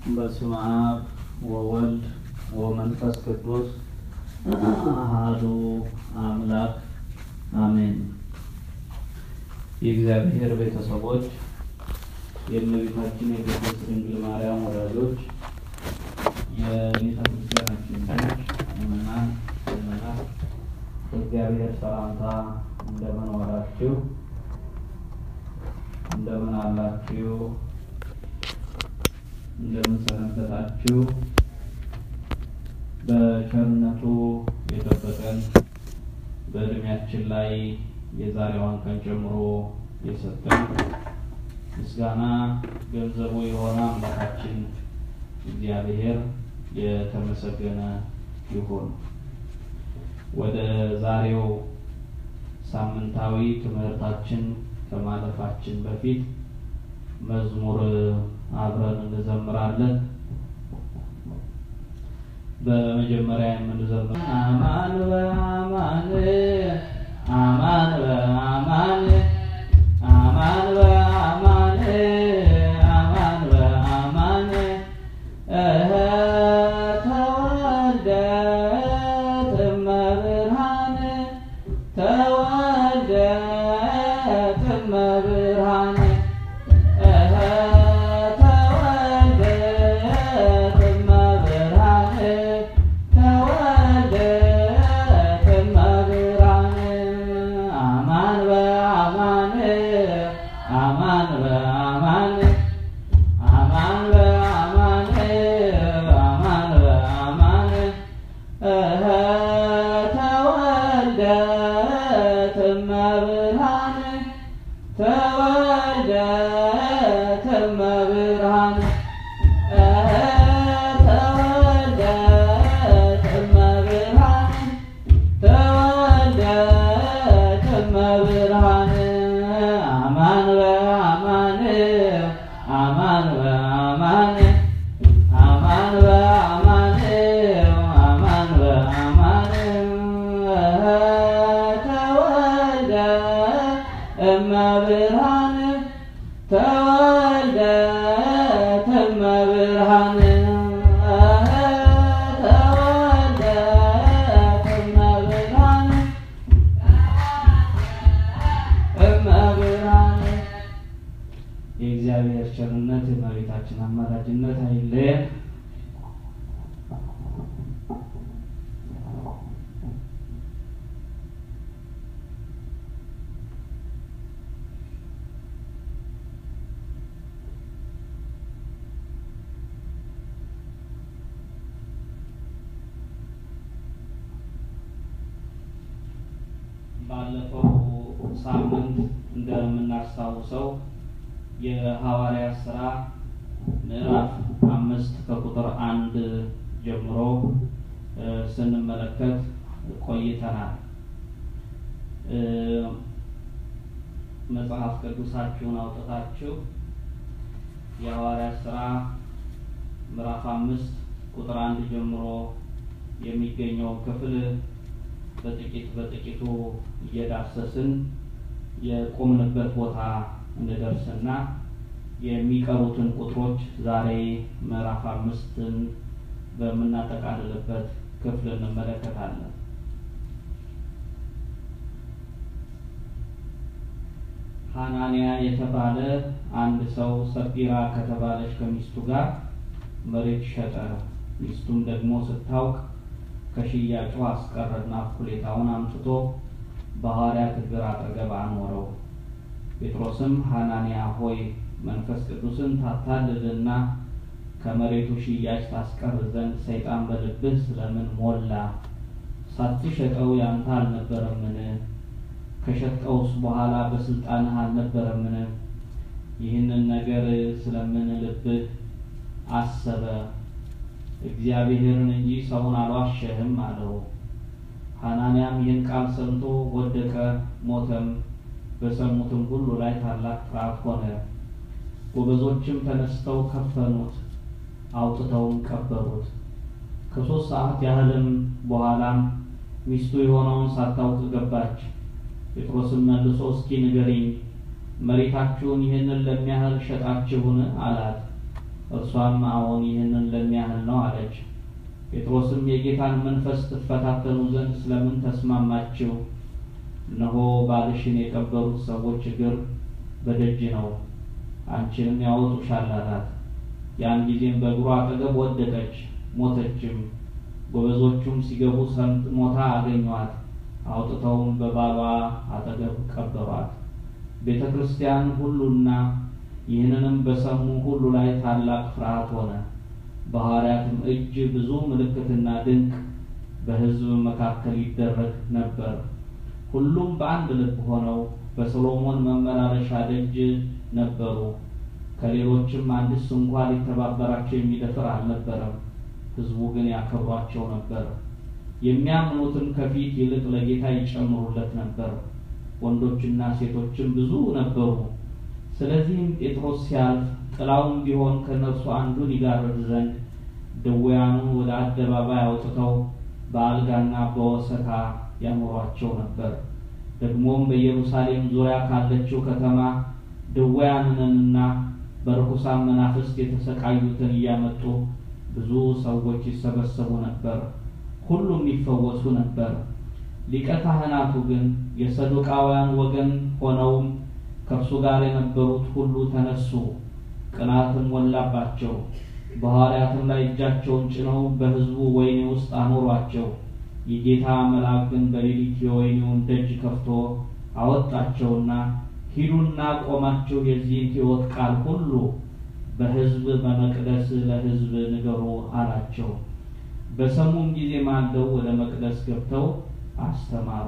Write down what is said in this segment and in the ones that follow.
በስመ አብ ወወልድ ወመንፈስ ቅዱስ አሐዱ አምላክ አሜን። የእግዚአብሔር ቤተሰቦች፣ የእመቤታችን የቅድስት ድንግል ማርያም ወዳጆች፣ የቤተ ክርስቲያናችን ልጆች፣ ምዕመናን፣ ምዕመናት በእግዚአብሔር ሰላምታ እንደምን ዋላችሁ? እንደምን አላችሁ? እንደምን ሰነበታችሁ? በቸርነቱ የጠበቀን በእድሜያችን ላይ የዛሬዋን ቀን ጨምሮ የሰጠን ምስጋና ገንዘቡ የሆነ አምላካችን እግዚአብሔር የተመሰገነ ይሁን። ወደ ዛሬው ሳምንታዊ ትምህርታችን ከማለፋችን በፊት መዝሙር አብረን እንዘምራለን። በመጀመሪያ የምንዘምር አማን በአማን አማን በአማን አማን በአማን አማን በአማን እህ ተወልደ እመብርሃን ተወልደ እመብርሃን እህ ተወልደ እመብርሃን ተወልደ እመብርሃን አማን በአማን አማን በአማን አማን በአማን አማን በአማን እህ ተወልደ እመብርሃን ተወልደ እመብርሃን እህ ተወልደ እመብርሃን ተወልደ እመብርሃን አማን በአማን አማን በአማን አማን በአማን አማን በአማን እህ ተወልደ እመብርሃን ተወልደ እመብርሃን እህ ተወልደ እመብርሃን እመብርሃን የእግዚአብሔር ቸርነት የእመቤታችን አማላጅነት አይለየን። ባለፈው ሳምንት እንደምናስታውሰው የሐዋርያት ሥራ ምዕራፍ አምስት ከቁጥር አንድ ጀምሮ እ ስንመለከት ቆይተናል። እ መጽሐፍ ቅዱሳችሁን አውጥታችሁ የሐዋርያት ሥራ ምዕራፍ አምስት ቁጥር አንድ ጀምሮ የሚገኘው ክፍል በጥቂት በጥቂቱ እየዳሰስን የቆምንበት ቦታ እንደደርስና የሚቀሩትን ቁጥሮች ዛሬ ምዕራፍ አምስትን በምናጠቃልልበት ክፍል እንመለከታለን። ሐናንያ የተባለ አንድ ሰው ሰጲራ ከተባለች ከሚስቱ ጋር መሬት ሸጠ። ሚስቱም ደግሞ ስታውቅ ከሽያጩ አስቀረና እኩሌታውን አምጥቶ በሐዋርያት እግር አጠገብ አኖረው። ጴጥሮስም ሐናንያ ሆይ መንፈስ ቅዱስን ታታልልና ከመሬቱ ሽያጭ ታስቀር ዘንድ ሰይጣን በልብህ ስለምን ሞላ? ሳትሸጠው ያንተ አልነበረምን? ከሸጥቀውስ በኋላ በስልጣንህ አልነበረምን? ይህንን ነገር ስለምን ልብህ አሰበ? እግዚአብሔርን እንጂ ሰውን አልዋሸህም አለው። ሐናንያም ይህን ቃል ሰምቶ ወደቀ፣ ሞተም። በሰሙትም ሁሉ ላይ ታላቅ ፍርሃት ሆነ። ጎበዞችም ተነስተው ከፈኑት፣ አውጥተውም ቀበሩት። ከሦስት ሰዓት ያህልም በኋላም ሚስቱ የሆነውን ሳታውቅ ገባች። ጴጥሮስም መልሶ እስኪ ንገሪኝ መሬታችሁን ይህንን ለሚያህል ሸጣችሁን? አላት። እርሷም አዎን ይህንን ለሚያህል ነው አለች። ጴጥሮስም የጌታን መንፈስ ትፈታተኑ ዘንድ ስለምን ተስማማችሁ? እነሆ ባልሽን የቀበሩት ሰዎች እግር በደጅ ነው፣ አንቺንም ያወጡሻል አላት። ያን ጊዜም በእግሩ አጠገብ ወደቀች፣ ሞተችም። ጎበዞቹም ሲገቡ ሰምጥ ሞታ አገኟት። አውጥተውም በባሏ አጠገብ ቀበሯት። ቤተ ክርስቲያን ሁሉና ይህንንም በሰሙ ሁሉ ላይ ታላቅ ፍርሃት ሆነ። በሐዋርያትም እጅ ብዙ ምልክትና ድንቅ በሕዝብ መካከል ይደረግ ነበር። ሁሉም በአንድ ልብ ሆነው በሰሎሞን መመላለሻ ደጅ ነበሩ። ከሌሎችም አንድስ እንኳ ሊተባበራቸው የሚደፍር አልነበረም። ሕዝቡ ግን ያከብሯቸው ነበር። የሚያምኑትም ከፊት ይልቅ ለጌታ ይጨምሩለት ነበር። ወንዶችና ሴቶችም ብዙ ነበሩ። ስለዚህም ጴጥሮስ ሲያልፍ ጥላውም ቢሆን ከነርሱ አንዱን ይጋርድ ዘንድ ድውያኑን ወደ አደባባይ አውጥተው በአልጋና በወሰካ ያኖሯቸው ነበር። ደግሞም በኢየሩሳሌም ዙሪያ ካለችው ከተማ ድውያንንና በርኩሳን መናፍስት የተሰቃዩትን እያመጡ ብዙ ሰዎች ይሰበሰቡ ነበር፣ ሁሉም ይፈወሱ ነበር። ሊቀ ካህናቱ ግን የሰዱቃውያን ወገን ሆነውም ከእርሱ ጋር የነበሩት ሁሉ ተነሱ፣ ቅናትም ሞላባቸው። በሐዋርያትም ላይ እጃቸውን ጭነው በሕዝቡ ወህኒ ውስጥ አኖሯቸው። የጌታ መልአክ ግን በሌሊት የወህኒውን ደጅ ከፍቶ አወጣቸውና ሂዱና ቆማችሁ የዚህን ሕይወት ቃል ሁሉ በሕዝብ በመቅደስ ለሕዝብ ንገሩ አላቸው። በሰሙም ጊዜ ማልደው ወደ መቅደስ ገብተው አስተማሩ።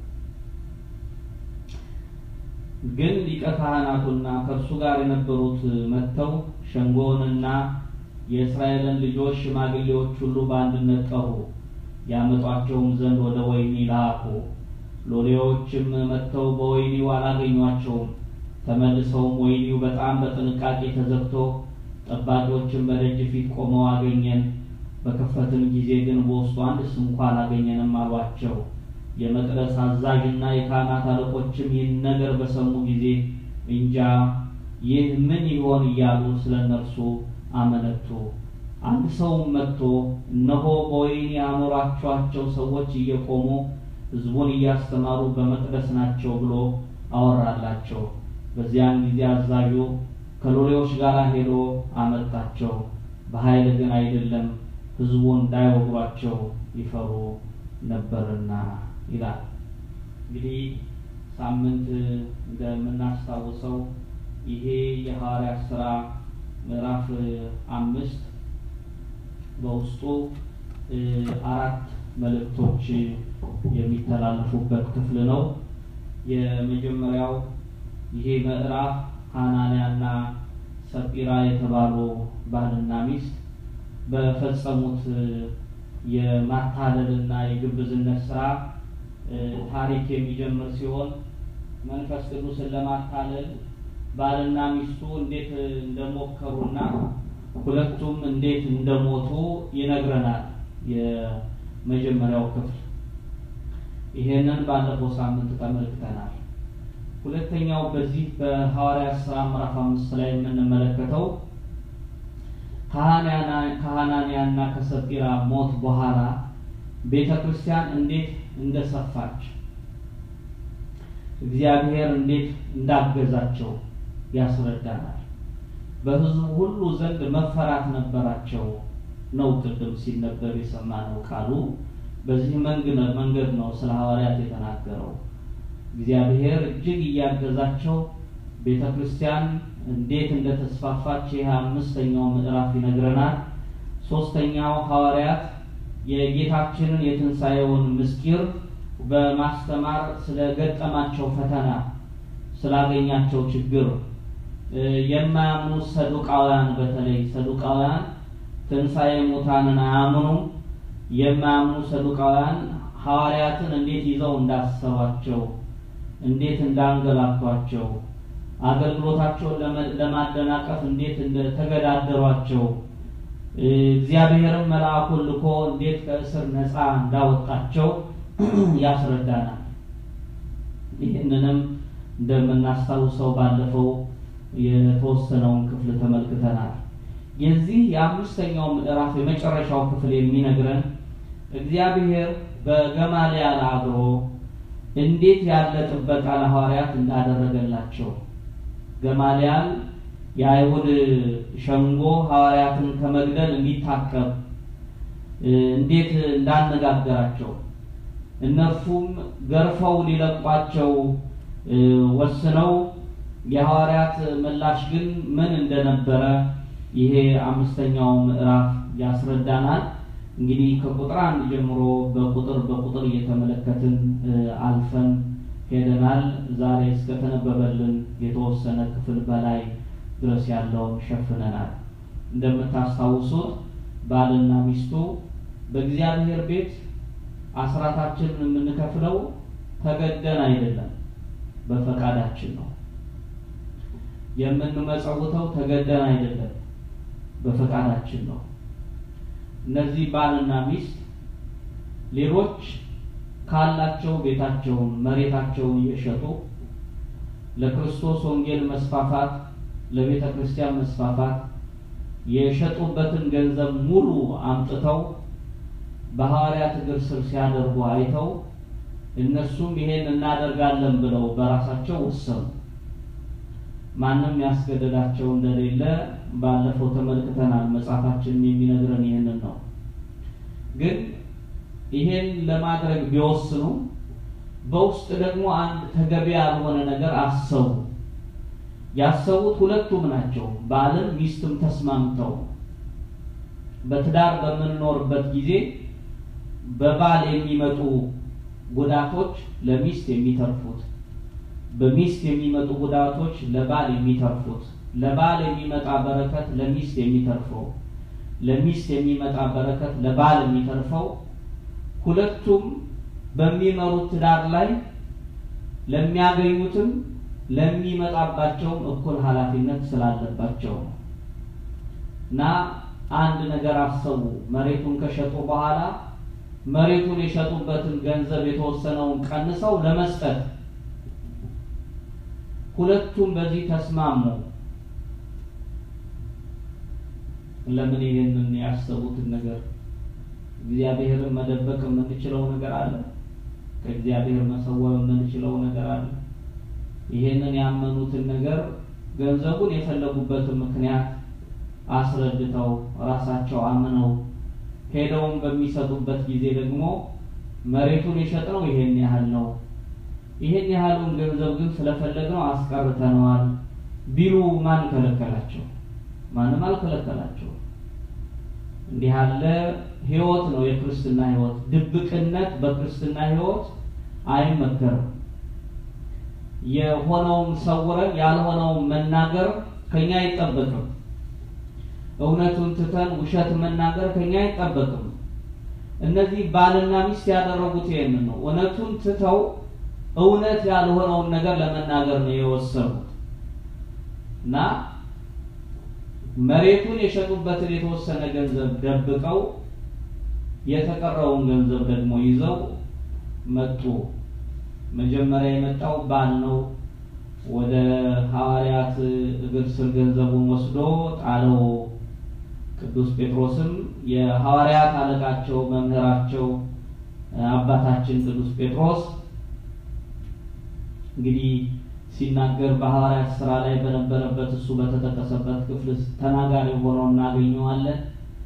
ግን ሊቀ ካህናቱና ከእርሱ ጋር የነበሩት መጥተው ሸንጎውንና የእስራኤልን ልጆች ሽማግሌዎች ሁሉ በአንድነት ጠሩ፣ ያመጧቸውም ዘንድ ወደ ወህኒ ላኩ። ሎሌዎችም መጥተው በወህኒው አላገኟቸውም። ተመልሰውም ወህኒው በጣም በጥንቃቄ ተዘግቶ ጠባቂዎችን በደጅ ፊት ቆመው አገኘን፣ በከፈትን ጊዜ ግን በውስጡ አንድስ እንኳ አላገኘንም አሏቸው። የመቅደስ አዛዥና የካህናት አለቆችም ይህን ነገር በሰሙ ጊዜ እንጃ ይህ ምን ይሆን እያሉ ስለ እነርሱ አመነቱ። አንድ ሰውም መጥቶ እነሆ በወህኒ ያኖራችኋቸው ሰዎች እየቆሙ ሕዝቡን እያስተማሩ በመቅደስ ናቸው ብሎ አወራላቸው። በዚያን ጊዜ አዛዡ ከሎሌዎች ጋር ሄዶ አመጣቸው። በኃይል ግን አይደለም፣ ሕዝቡ እንዳይወግሯቸው ይፈሩ ነበርና ይላል። እንግዲህ ሳምንት እንደምናስታውሰው ይሄ የሐዋርያት ሥራ ምዕራፍ አምስት በውስጡ አራት መልእክቶች የሚተላለፉበት ክፍል ነው። የመጀመሪያው ይሄ ምዕራፍ ሐናንያና ሰጲራ የተባሉ ባልና ሚስት በፈጸሙት የማታለልና የግብዝነት ስራ ታሪክ የሚጀምር ሲሆን መንፈስ ቅዱስን ለማታለል ባልና ሚስቱ እንዴት እንደሞከሩና ሁለቱም እንዴት እንደሞቱ ይነግረናል። የመጀመሪያው ክፍል ይሄንን ባለፈው ሳምንት ተመልክተናል። ሁለተኛው በዚህ በሐዋርያት ሥራ ምዕራፍ አምስት ላይ የምንመለከተው ከሐናንያና ከሰጲራ ሞት በኋላ ቤተ ክርስቲያን እንዴት እንደሰፋች እግዚአብሔር እንዴት እንዳገዛቸው ያስረዳናል። በሕዝቡ ሁሉ ዘንድ መፈራት ነበራቸው ነው ቅድም ሲነበብ የሰማነው ቃሉ። በዚህ መንገድ ነው ስለ ሐዋርያት የተናገረው። እግዚአብሔር እጅግ እያገዛቸው ቤተ ክርስቲያን እንዴት እንደተስፋፋች ይህ አምስተኛው ምዕራፍ ይነግረናል። ሶስተኛው ሐዋርያት የጌታችንን የትንሣኤውን ምስጢር በማስተማር ስለገጠማቸው ፈተና፣ ስላገኛቸው ችግር የማያምኑ ሰዱቃውያን በተለይ ሰዱቃውያን ትንሣኤ ሙታንን አያምኑም። የማያምኑ ሰዱቃውያን ሐዋርያትን እንዴት ይዘው እንዳሰሯቸው፣ እንዴት እንዳንገላቷቸው፣ አገልግሎታቸውን ለማደናቀፍ እንዴት እንደተገዳደሯቸው፣ እግዚአብሔርም መልአኩን ልኮ እንዴት ከእስር ነፃ እንዳወጣቸው ያስረዳናል። ይህንንም እንደምናስታውሰው ባለፈው የተወሰነውን ክፍል ተመልክተናል። የዚህ የአምስተኛው ምዕራፍ የመጨረሻው ክፍል የሚነግረን እግዚአብሔር በገማልያል አድሮ እንዴት ያለ ጥበቃ ለሐዋርያት እንዳደረገላቸው ገማልያል የአይሁድ ሸንጎ ሐዋርያትን ከመግደል እንዲታቀብ እንዴት እንዳነጋገራቸው እነርሱም ገርፈው ሊለቋቸው ወስነው የሐዋርያት ምላሽ ግን ምን እንደነበረ ይሄ አምስተኛው ምዕራፍ ያስረዳናል። እንግዲህ ከቁጥር አንድ ጀምሮ በቁጥር በቁጥር እየተመለከትን አልፈን ሄደናል። ዛሬ እስከተነበበልን የተወሰነ ክፍል በላይ ድረስ ያለውን ሸፍነናል። እንደምታስታውሱት ባልና ሚስቱ በእግዚአብሔር ቤት አስራታችንን የምንከፍለው ተገደን አይደለም፣ በፈቃዳችን ነው። የምንመጸውተው ተገደን አይደለም፣ በፈቃዳችን ነው። እነዚህ ባልና ሚስት ሌሎች ካላቸው ቤታቸውን መሬታቸውን እየሸጡ ለክርስቶስ ወንጌል መስፋፋት ለቤተ ክርስቲያን መስፋፋት የሸጡበትን ገንዘብ ሙሉ አምጥተው በሐዋርያት እግር ስር ሲያደርጉ አይተው እነሱም ይሄን እናደርጋለን ብለው በራሳቸው ወሰኑ። ማንም ያስገደዳቸው እንደሌለ ባለፈው ተመልክተናል። መጽሐፋችንም የሚነግረን ይህንን ነው። ግን ይሄን ለማድረግ ቢወስኑ በውስጥ ደግሞ አንድ ተገቢ ያልሆነ ነገር አሰቡ። ያሰቡት ሁለቱም ናቸው፣ ባልም ሚስትም ተስማምተው በትዳር በምንኖርበት ጊዜ በባል የሚመጡ ጉዳቶች ለሚስት የሚተርፉት፣ በሚስት የሚመጡ ጉዳቶች ለባል የሚተርፉት፣ ለባል የሚመጣ በረከት ለሚስት የሚተርፈው፣ ለሚስት የሚመጣ በረከት ለባል የሚተርፈው ሁለቱም በሚመሩት ትዳር ላይ ለሚያገኙትም ለሚመጣባቸውም እኩል ኃላፊነት ስላለባቸው ነው እና አንድ ነገር አሰቡ። መሬቱን ከሸጡ በኋላ መሬቱን የሸጡበትን ገንዘብ የተወሰነውን ቀንሰው ለመስጠት ሁለቱም በዚህ ተስማሙ። ለምን ይሄንን ያሰቡትን ነገር እግዚአብሔርን መደበቅ የምንችለው ነገር አለ? ከእግዚአብሔር መሰወር የምንችለው ነገር አለ? ይሄንን ያመኑትን ነገር ገንዘቡን የፈለጉበትን ምክንያት አስረድተው ራሳቸው አምነው ሄደውም በሚሰጡበት ጊዜ ደግሞ መሬቱን የሸጥነው ይሄን ያህል ነው፣ ይሄን ያህሉን ገንዘብ ግን ስለፈለግነው አስቀርተነዋል ቢሉ ማን ከለከላቸው? ማንም አልከለከላቸው። እንዲህ ያለ ህይወት ነው የክርስትና ህይወት። ድብቅነት በክርስትና ህይወት አይመከርም። የሆነውን ሰውረን ያልሆነውን መናገር ከኛ አይጠበቅም። እውነቱን ትተን ውሸት መናገር ከኛ አይጠበቅም። እነዚህ ባልና ሚስት ያደረጉት ይሄንን ነው። እውነቱን ትተው እውነት ያልሆነውን ነገር ለመናገር ነው የወሰኑት እና መሬቱን የሸጡበትን የተወሰነ ገንዘብ ደብቀው የተቀረውን ገንዘብ ደግሞ ይዘው መጡ። መጀመሪያ የመጣው ባል ነው። ወደ ሐዋርያት እግር ስር ገንዘቡን ወስዶ ጣለው። ቅዱስ ጴጥሮስም የሐዋርያት አለቃቸው መምህራቸው አባታችን ቅዱስ ጴጥሮስ እንግዲህ ሲናገር በሐዋርያት ስራ ላይ በነበረበት እሱ በተጠቀሰበት ክፍል ተናጋሪ ሆኖ እናገኘዋለን።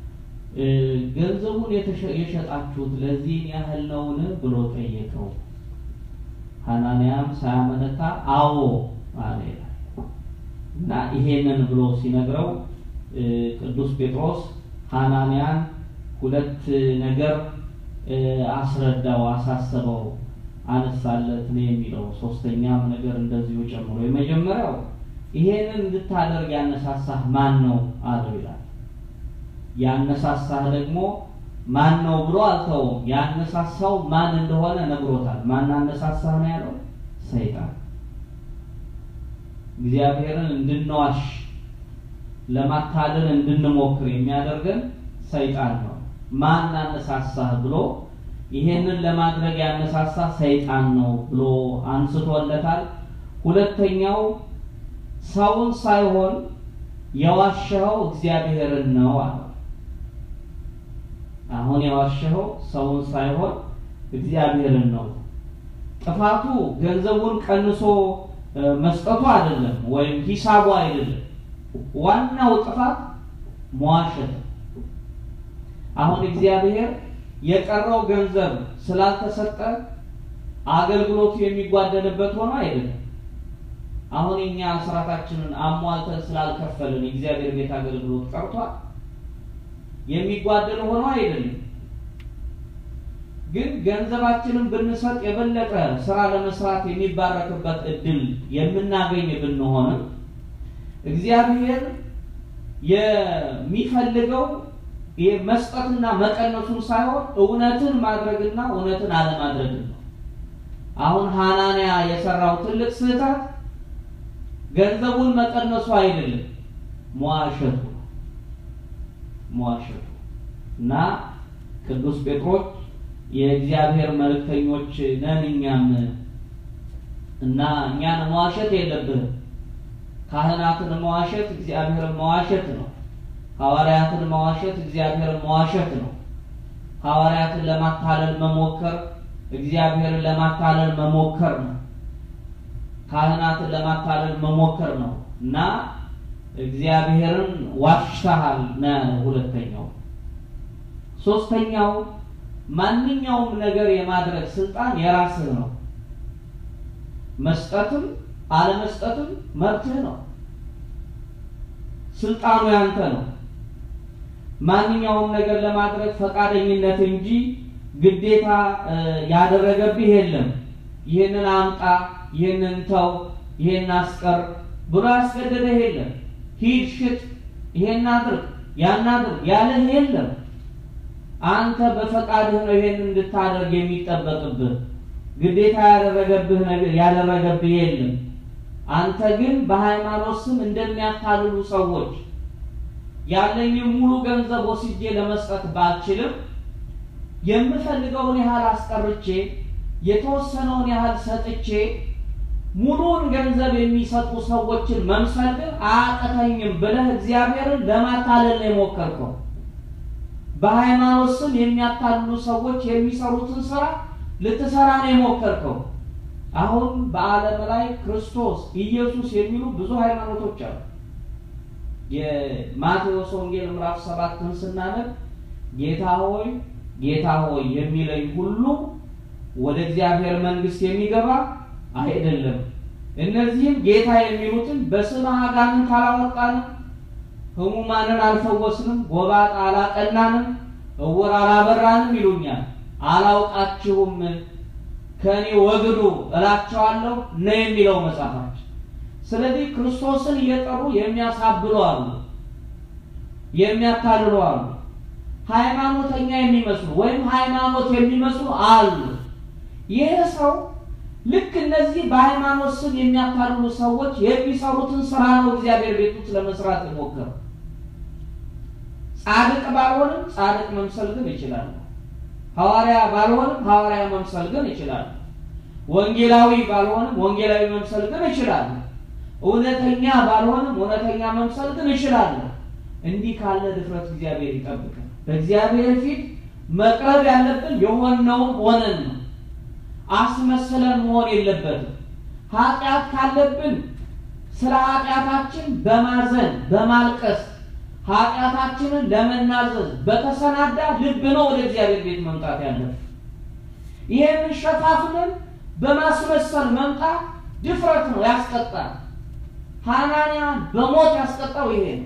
ገንዘቡን የሸጣችሁት ለዚህን ያህል ነውን ብሎ ጠየቀው። ሐናንያም ሳያመነታ አዎ አለ ይላል እና ይሄንን ብሎ ሲነግረው ቅዱስ ጴጥሮስ ሐናንያን ሁለት ነገር አስረዳው፣ አሳሰበው፣ አነሳለት ነው የሚለው። ሶስተኛም ነገር እንደዚሁ ጨምሮ የመጀመሪያው ይሄንን እንድታደርግ ያነሳሳህ ማን ነው አለው ይላል። ያነሳሳህ ደግሞ ማን ነው ብሎ አልተውም። ያነሳሳው ማን እንደሆነ ነግሮታል። ማን አነሳሳህ ነው ያለው? ሰይጣን። እግዚአብሔርን እንድንዋሽ ለማታለል እንድንሞክር የሚያደርገን ሰይጣን ነው። ማን አነሳሳህ ብሎ ይሄንን ለማድረግ ያነሳሳ ሰይጣን ነው ብሎ አንስቶለታል። ሁለተኛው ሰውን ሳይሆን የዋሸኸው እግዚአብሔርን ነው አለ። አሁን የዋሸኸው ሰውን ሳይሆን እግዚአብሔርን ነው። ጥፋቱ ገንዘቡን ቀንሶ መስጠቱ አይደለም፣ ወይም ሂሳቡ አይደለም። ዋናው ጥፋት መዋሸት። አሁን እግዚአብሔር የቀረው ገንዘብ ስላልተሰጠ አገልግሎቱ የሚጓደልበት ሆኖ አይደለም። አሁን እኛ ስራታችንን አሟልተን ስላልከፈልን የእግዚአብሔር ቤት አገልግሎት ቀርቷል የሚጓደል ሆኖ አይደለም። ግን ገንዘባችንን ብንሰጥ የበለጠ ስራ ለመስራት የሚባረክበት እድል የምናገኝ ብንሆንም እግዚአብሔር የሚፈልገው መስጠትና መቀነሱን ሳይሆን እውነትን ማድረግና እውነትን አለማድረግ ነው። አሁን ሐናንያ የሰራው ትልቅ ስህተት ገንዘቡን መቀነሱ አይደለም፣ መዋሸቱ መዋሸቱ እና ቅዱስ ጴጥሮስ የእግዚአብሔር መልእክተኞች ነን እኛም እና እኛን መዋሸት የለብንም። ካህናትን መዋሸት እግዚአብሔርን መዋሸት ነው። ሐዋርያትን መዋሸት እግዚአብሔርን መዋሸት ነው። ሐዋርያትን ለማታለል መሞከር እግዚአብሔርን ለማታለል መሞከር ነው። ካህናትን ለማታለል መሞከር ነው እና እግዚአብሔርን ዋሽተሃል ነው ያለው። ሁለተኛው ሶስተኛው ማንኛውም ነገር የማድረግ ስልጣን የራስህ ነው። መስጠትም አለመስጠትም መብትህ ነው። ስልጣኑ ያንተ ነው። ማንኛውም ነገር ለማድረግ ፈቃደኝነት እንጂ ግዴታ ያደረገብህ የለም። ይህንን አምጣ፣ ይህንን ተው፣ ይህን አስቀር ብሎ ያስገደደህ የለም። ሂድ፣ ሽጥ፣ ይሄን አድርግ፣ ያን አድርግ ያለህ የለም። አንተ በፈቃድህ ነው ይሄን እንድታደርግ የሚጠበቅብህ። ግዴታ ያደረገብህ ነገር ያደረገብህ የለም። አንተ ግን በሃይማኖት ስም እንደሚያታልሉ ሰዎች ያለኝን ሙሉ ገንዘብ ወስጄ ለመስጠት ባልችልም የምፈልገውን ያህል አስቀርቼ የተወሰነውን ያህል ሰጥቼ ሙሉውን ገንዘብ የሚሰጡ ሰዎችን መምሰል ግን አያቅተኝም ብለህ እግዚአብሔርን ለማታለል ነው የሞከርከው። በሃይማኖት ስም የሚያታልሉ ሰዎች የሚሰሩትን ስራ ልትሰራ ነው የሞከርከው። አሁን በዓለም ላይ ክርስቶስ ኢየሱስ የሚሉ ብዙ ሃይማኖቶች አሉ። የማቴዎስ ወንጌል ምዕራፍ ሰባትን ስናነብ ጌታ ሆይ ጌታ ሆይ የሚለኝ ሁሉ ወደ እግዚአብሔር መንግሥት የሚገባ አይደለም። እነዚህም ጌታ የሚሉትን በስምህ አጋንንት አላወጣንም፣ ሕሙማንን አልፈወስንም፣ ጎባጣ አላቀናንም፣ እውር አላበራንም ይሉኛል። አላውቃችሁም ከእኔ ወግዱ እላቸዋለሁ ነው የሚለው መጽሐፋችን። ስለዚህ ክርስቶስን እየጠሩ የሚያሳብሉ አሉ፣ የሚያታልሉ አሉ። ሃይማኖተኛ የሚመስሉ ወይም ሃይማኖት የሚመስሉ አሉ። ይህ ሰው ልክ እነዚህ በሃይማኖት ስም የሚያታልሉ ሰዎች የሚሰሩትን ስራ ነው እግዚአብሔር ቤት ውስጥ ለመስራት የሞከረው። ጻድቅ ባልሆንም ጻድቅ መምሰል ግን ይችላል። ሐዋርያ ባልሆንም ሐዋርያ መምሰል ግን ይችላል። ወንጌላዊ ባልሆንም ወንጌላዊ መምሰል ግን ይችላል። እውነተኛ ባልሆንም እውነተኛ መምሰል ግን ይችላል። እንዲህ ካለ ድፍረት እግዚአብሔር ይጠብቃል። በእግዚአብሔር ፊት መቅረብ ያለብን የሆነውን ሆነን ነው። አስመስለን መሆን የለበትም። ኃጢአት ካለብን ስለ ኃጢአታችን በማዘን በማልቀስ ኃጢአታችንን ለመናዘዝ በተሰናዳ ልብ ነው ወደ እግዚአብሔር ቤት መምጣት ያለብን። ይህንን ሸፋፍነን በማስመሰል መምጣት ድፍረት ነው፣ ያስቀጣል። ሐናንያ በሞት ያስቀጣው ይሄ ነው።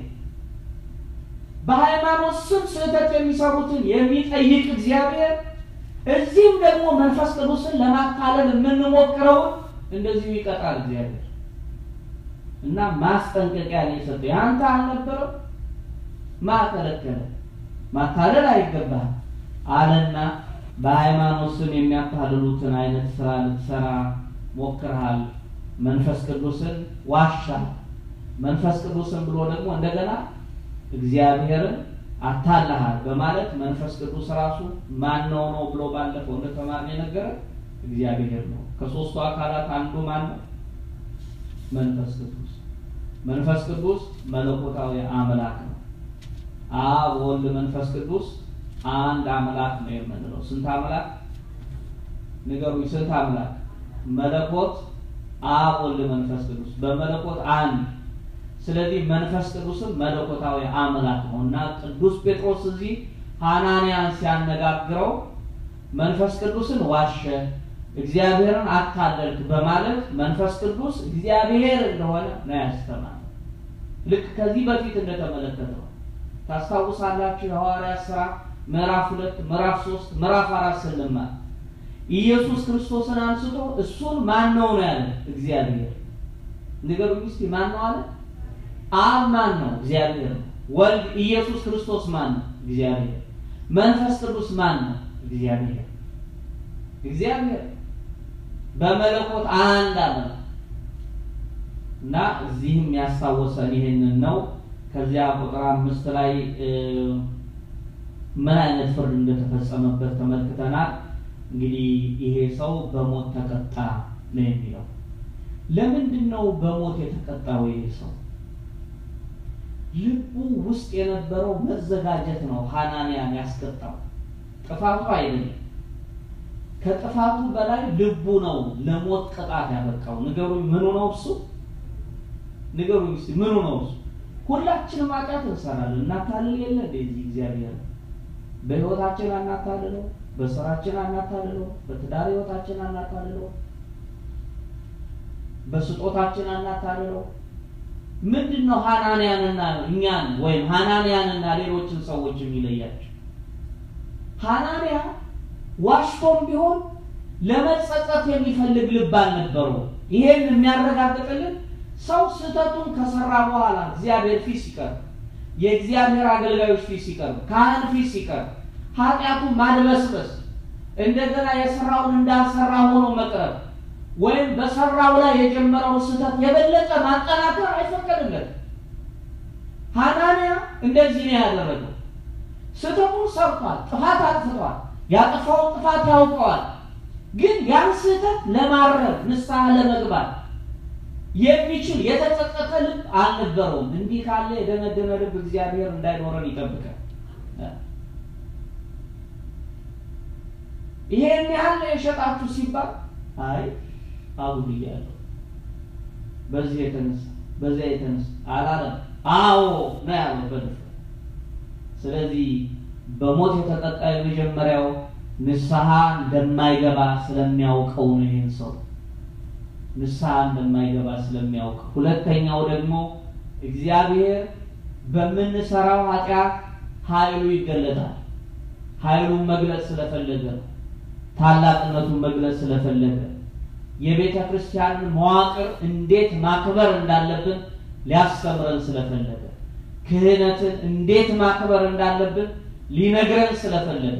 በሃይማኖት ስም ስህተት የሚሰሩትን የሚጠይቅ እግዚአብሔር እዚህም ደግሞ መንፈስ ቅዱስን ለማታለል የምንሞክረውን እንደዚሁ ይቀጣል እግዚአብሔር እና ማስጠንቀቂያ ነው የሰጠው። ያንተ አልነበረው ማከለከለ ማታለል አይገባህም አለና በሃይማኖት ስም የሚያታልሉትን አይነት ስራ ልትሰራ ሞክርሃል። መንፈስ ቅዱስን ዋሻል። መንፈስ ቅዱስን ብሎ ደግሞ እንደገና እግዚአብሔርን አታለሃል በማለት መንፈስ ቅዱስ ራሱ ማን ነው ነው ብሎ ባለፈው እንደተማርን የነገረ እግዚአብሔር ነው። ከሶስቱ አካላት አንዱ ማን ነው? መንፈስ ቅዱስ። መንፈስ ቅዱስ መለኮታዊ አምላክ ነው። አብ ወልድ መንፈስ ቅዱስ አንድ አምላክ ነው የምንለው። ስንት አምላክ ንገሩኝ? ስንት አምላክ? መለኮት አብ ወልድ መንፈስ ቅዱስ በመለኮት አንድ። ስለዚህ መንፈስ ቅዱስም መለኮታዊ አምላክ ነው እና ቅዱስ ጴጥሮስ እዚህ ሐናንያን ሲያነጋግረው መንፈስ ቅዱስን ዋሸ፣ እግዚአብሔርን አታለልክ በማለት መንፈስ ቅዱስ እግዚአብሔር እንደሆነ ነው ያስተማረው። ልክ ከዚህ በፊት እንደተመለከተው ታስታውሳላችሁ። የሐዋርያት ሥራ ምዕራፍ ሁለት ምዕራፍ ሶስት ምዕራፍ አራት ስንማር ኢየሱስ ክርስቶስን አንስቶ እሱን ማን ነው ነው ያለ? እግዚአብሔር። ንገሩኝ እስኪ ማን ነው አለ? አብ ማን ነው? እግዚአብሔር ነው። ወልድ ኢየሱስ ክርስቶስ ማን ነው? እግዚአብሔር። መንፈስ ቅዱስ ማን ነው? እግዚአብሔር። እግዚአብሔር በመለኮት አንድ አምላክ እና እዚህም ያስታወሰን ይህንን ነው። ከዚያ ቁጥር አምስት ላይ ምን አይነት ፍርድ እንደተፈጸመበት ተመልክተናል። እንግዲህ ይሄ ሰው በሞት ተቀጣ ነው የሚለው። ለምንድን ነው በሞት የተቀጣው? ይሄ ሰው ልቡ ውስጥ የነበረው መዘጋጀት ነው ሐናንያን ያስቀጣው፣ ጥፋቱ አይደለም። ከጥፋቱ በላይ ልቡ ነው ለሞት ቅጣት ያበቃው። ንገሩኝ፣ ምኑ ነው እሱ? ንገሩኝ እስኪ ምኑ ነው እሱ? ሁላችንም ኃጢአት እንሰራለን። እናታልል የለ እንደዚህ እግዚአብሔር በህይወታችን አናታልለው፣ በስራችን አናታልለው፣ በትዳር ህይወታችን አናታልለው፣ በስጦታችን አናታልለው። ምንድን ነው ሐናንያንና እኛን ወይም ሐናንያንና ሌሎችን ሰዎች የሚለያቸው? ሐናንያ ዋሽቶም ቢሆን ለመጸጸት የሚፈልግ ልብ አልነበረው። ይሄን የሚያረጋግጥልን ሰው ስህተቱን ከሰራ በኋላ እግዚአብሔር ፊት ሲቀርብ፣ የእግዚአብሔር አገልጋዮች ፊት ሲቀርብ፣ ካህን ፊት ሲቀርብ ኃጢአቱ ማድበስበስ እንደገና የሰራውን እንዳልሰራ ሆኖ መቅረብ ወይም በሰራው ላይ የጀመረውን ስህተት የበለጠ ማጠናከር አይፈቀድለት። ሐናንያ እንደዚህ ነው ያደረገው። ስህተቱን ሰርቷል፣ ጥፋት አጥፍቷል፣ ያጠፋውን ጥፋት ያውቀዋል። ግን ያን ስህተት ለማረም ንስሐ ለመግባት የሚችል የተጸጸተ ልብ አልነበረውም። እንዲህ ካለ የደነደነ ልብ እግዚአብሔር እንዳይኖረን ይጠብቃል። ይሄን ያህል የሸጣችሁ ሲባል አይ አጉድያለሁ በዚህ የተነሳ በዚያ የተነሳ አላለም። አዎ ነው ያለው በድፍረት። ስለዚህ በሞት የተቀጣ የመጀመሪያው ንስሐ እንደማይገባ ስለሚያውቀው ነው። ይህን ሰው ንስሐ እንደማይገባ ስለሚያውቅ፣ ሁለተኛው ደግሞ እግዚአብሔር በምንሰራው ኃጢአት ኃይሉ ይገለጣል። ኃይሉን መግለጽ ስለፈለገ ነው። ታላቅነቱን መግለጽ ስለፈለገ የቤተ ክርስቲያንን መዋቅር እንዴት ማክበር እንዳለብን ሊያስተምረን ስለፈለገ ክህነትን እንዴት ማክበር እንዳለብን ሊነግረን ስለፈለገ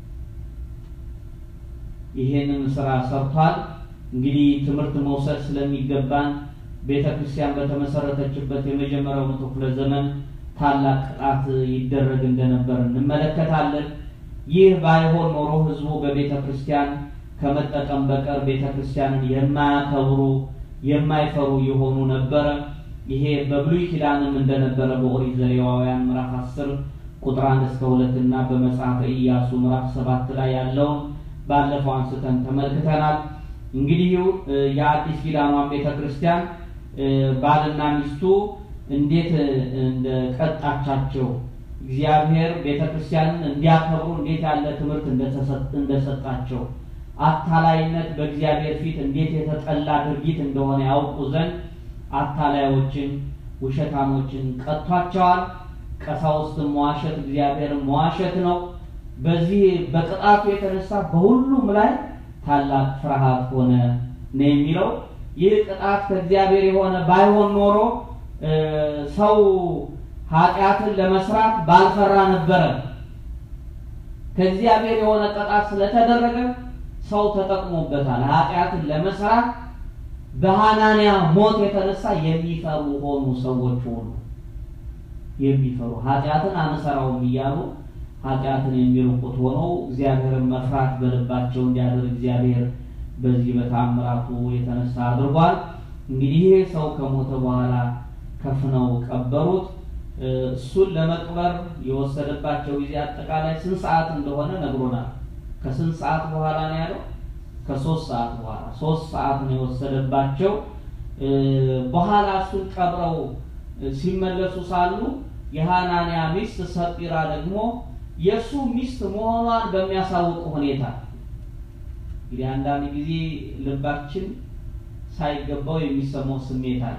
ይሄንን ስራ ሰርቷል። እንግዲህ ትምህርት መውሰድ ስለሚገባን ቤተ ክርስቲያን በተመሰረተችበት የመጀመሪያው መቶ ክፍለ ዘመን ታላቅ ቅጣት ይደረግ እንደነበር እንመለከታለን። ይህ ባይሆን ኖሮ ሕዝቡ በቤተ ክርስቲያን ከመጠቀም በቀር ቤተ ክርስቲያንን የማያከብሩ የማይፈሩ የሆኑ ነበረ። ይሄ በብሉይ ኪዳንም እንደነበረ በኦሪት ዘሌዋውያን ምዕራፍ አስር ቁጥር አንድ እስከ ሁለት እና በመጽሐፈ ኢያሱ ምዕራፍ ሰባት ላይ ያለውን ባለፈው አንስተን ተመልክተናል። እንግዲህ የአዲስ ኪዳኗን ቤተ ክርስቲያን ባልና ሚስቱ እንዴት እንደቀጣቻቸው እግዚአብሔር ቤተ ክርስቲያንን እንዲያከብሩ እንዴት ያለ ትምህርት እንደሰጣቸው አታላይነት በእግዚአብሔር ፊት እንዴት የተጠላ ድርጊት እንደሆነ ያውቁ ዘንድ አታላዮችን፣ ውሸታሞችን ቀጥቷቸዋል። ቀሳውስትን መዋሸት እግዚአብሔርን መዋሸት ነው። በዚህ በቅጣቱ የተነሳ በሁሉም ላይ ታላቅ ፍርሃት ሆነ ነው የሚለው። ይህ ቅጣት ከእግዚአብሔር የሆነ ባይሆን ኖሮ ሰው ኃጢአትን ለመስራት ባልፈራ ነበረ። ከእግዚአብሔር የሆነ ቅጣት ስለተደረገ ሰው ተጠቅሞበታል። ኃጢአትን ለመስራት በሐናንያ ሞት የተነሳ የሚፈሩ ሆኑ። ሰዎች ሆኑ የሚፈሩ ኃጢአትን አንሰራውም እያሉ ኃጢአትን የሚርቁት ሆነው እግዚአብሔርን መፍራት በልባቸው እንዲያደርግ እግዚአብሔር በዚህ በታምራቱ የተነሳ አድርጓል። እንግዲህ ይሄ ሰው ከሞተ በኋላ ከፍነው ቀበሩት። እሱን ለመቅበር የወሰደባቸው ጊዜ አጠቃላይ ስንት ሰዓት እንደሆነ ነግሮናል። ከስንት ሰዓት በኋላ ነው ያለው? ከሶስት ሰዓት በኋላ ሶስት ሰዓት ነው የወሰደባቸው። በኋላ እሱን ቀብረው ሲመለሱ ሳሉ የሐናንያ ሚስት ሰጲራ ደግሞ የእሱ ሚስት መሆኗን በሚያሳውቅ ሁኔታ እንግዲህ አንዳንድ ጊዜ ልባችን ሳይገባው የሚሰማው ስሜት አለ።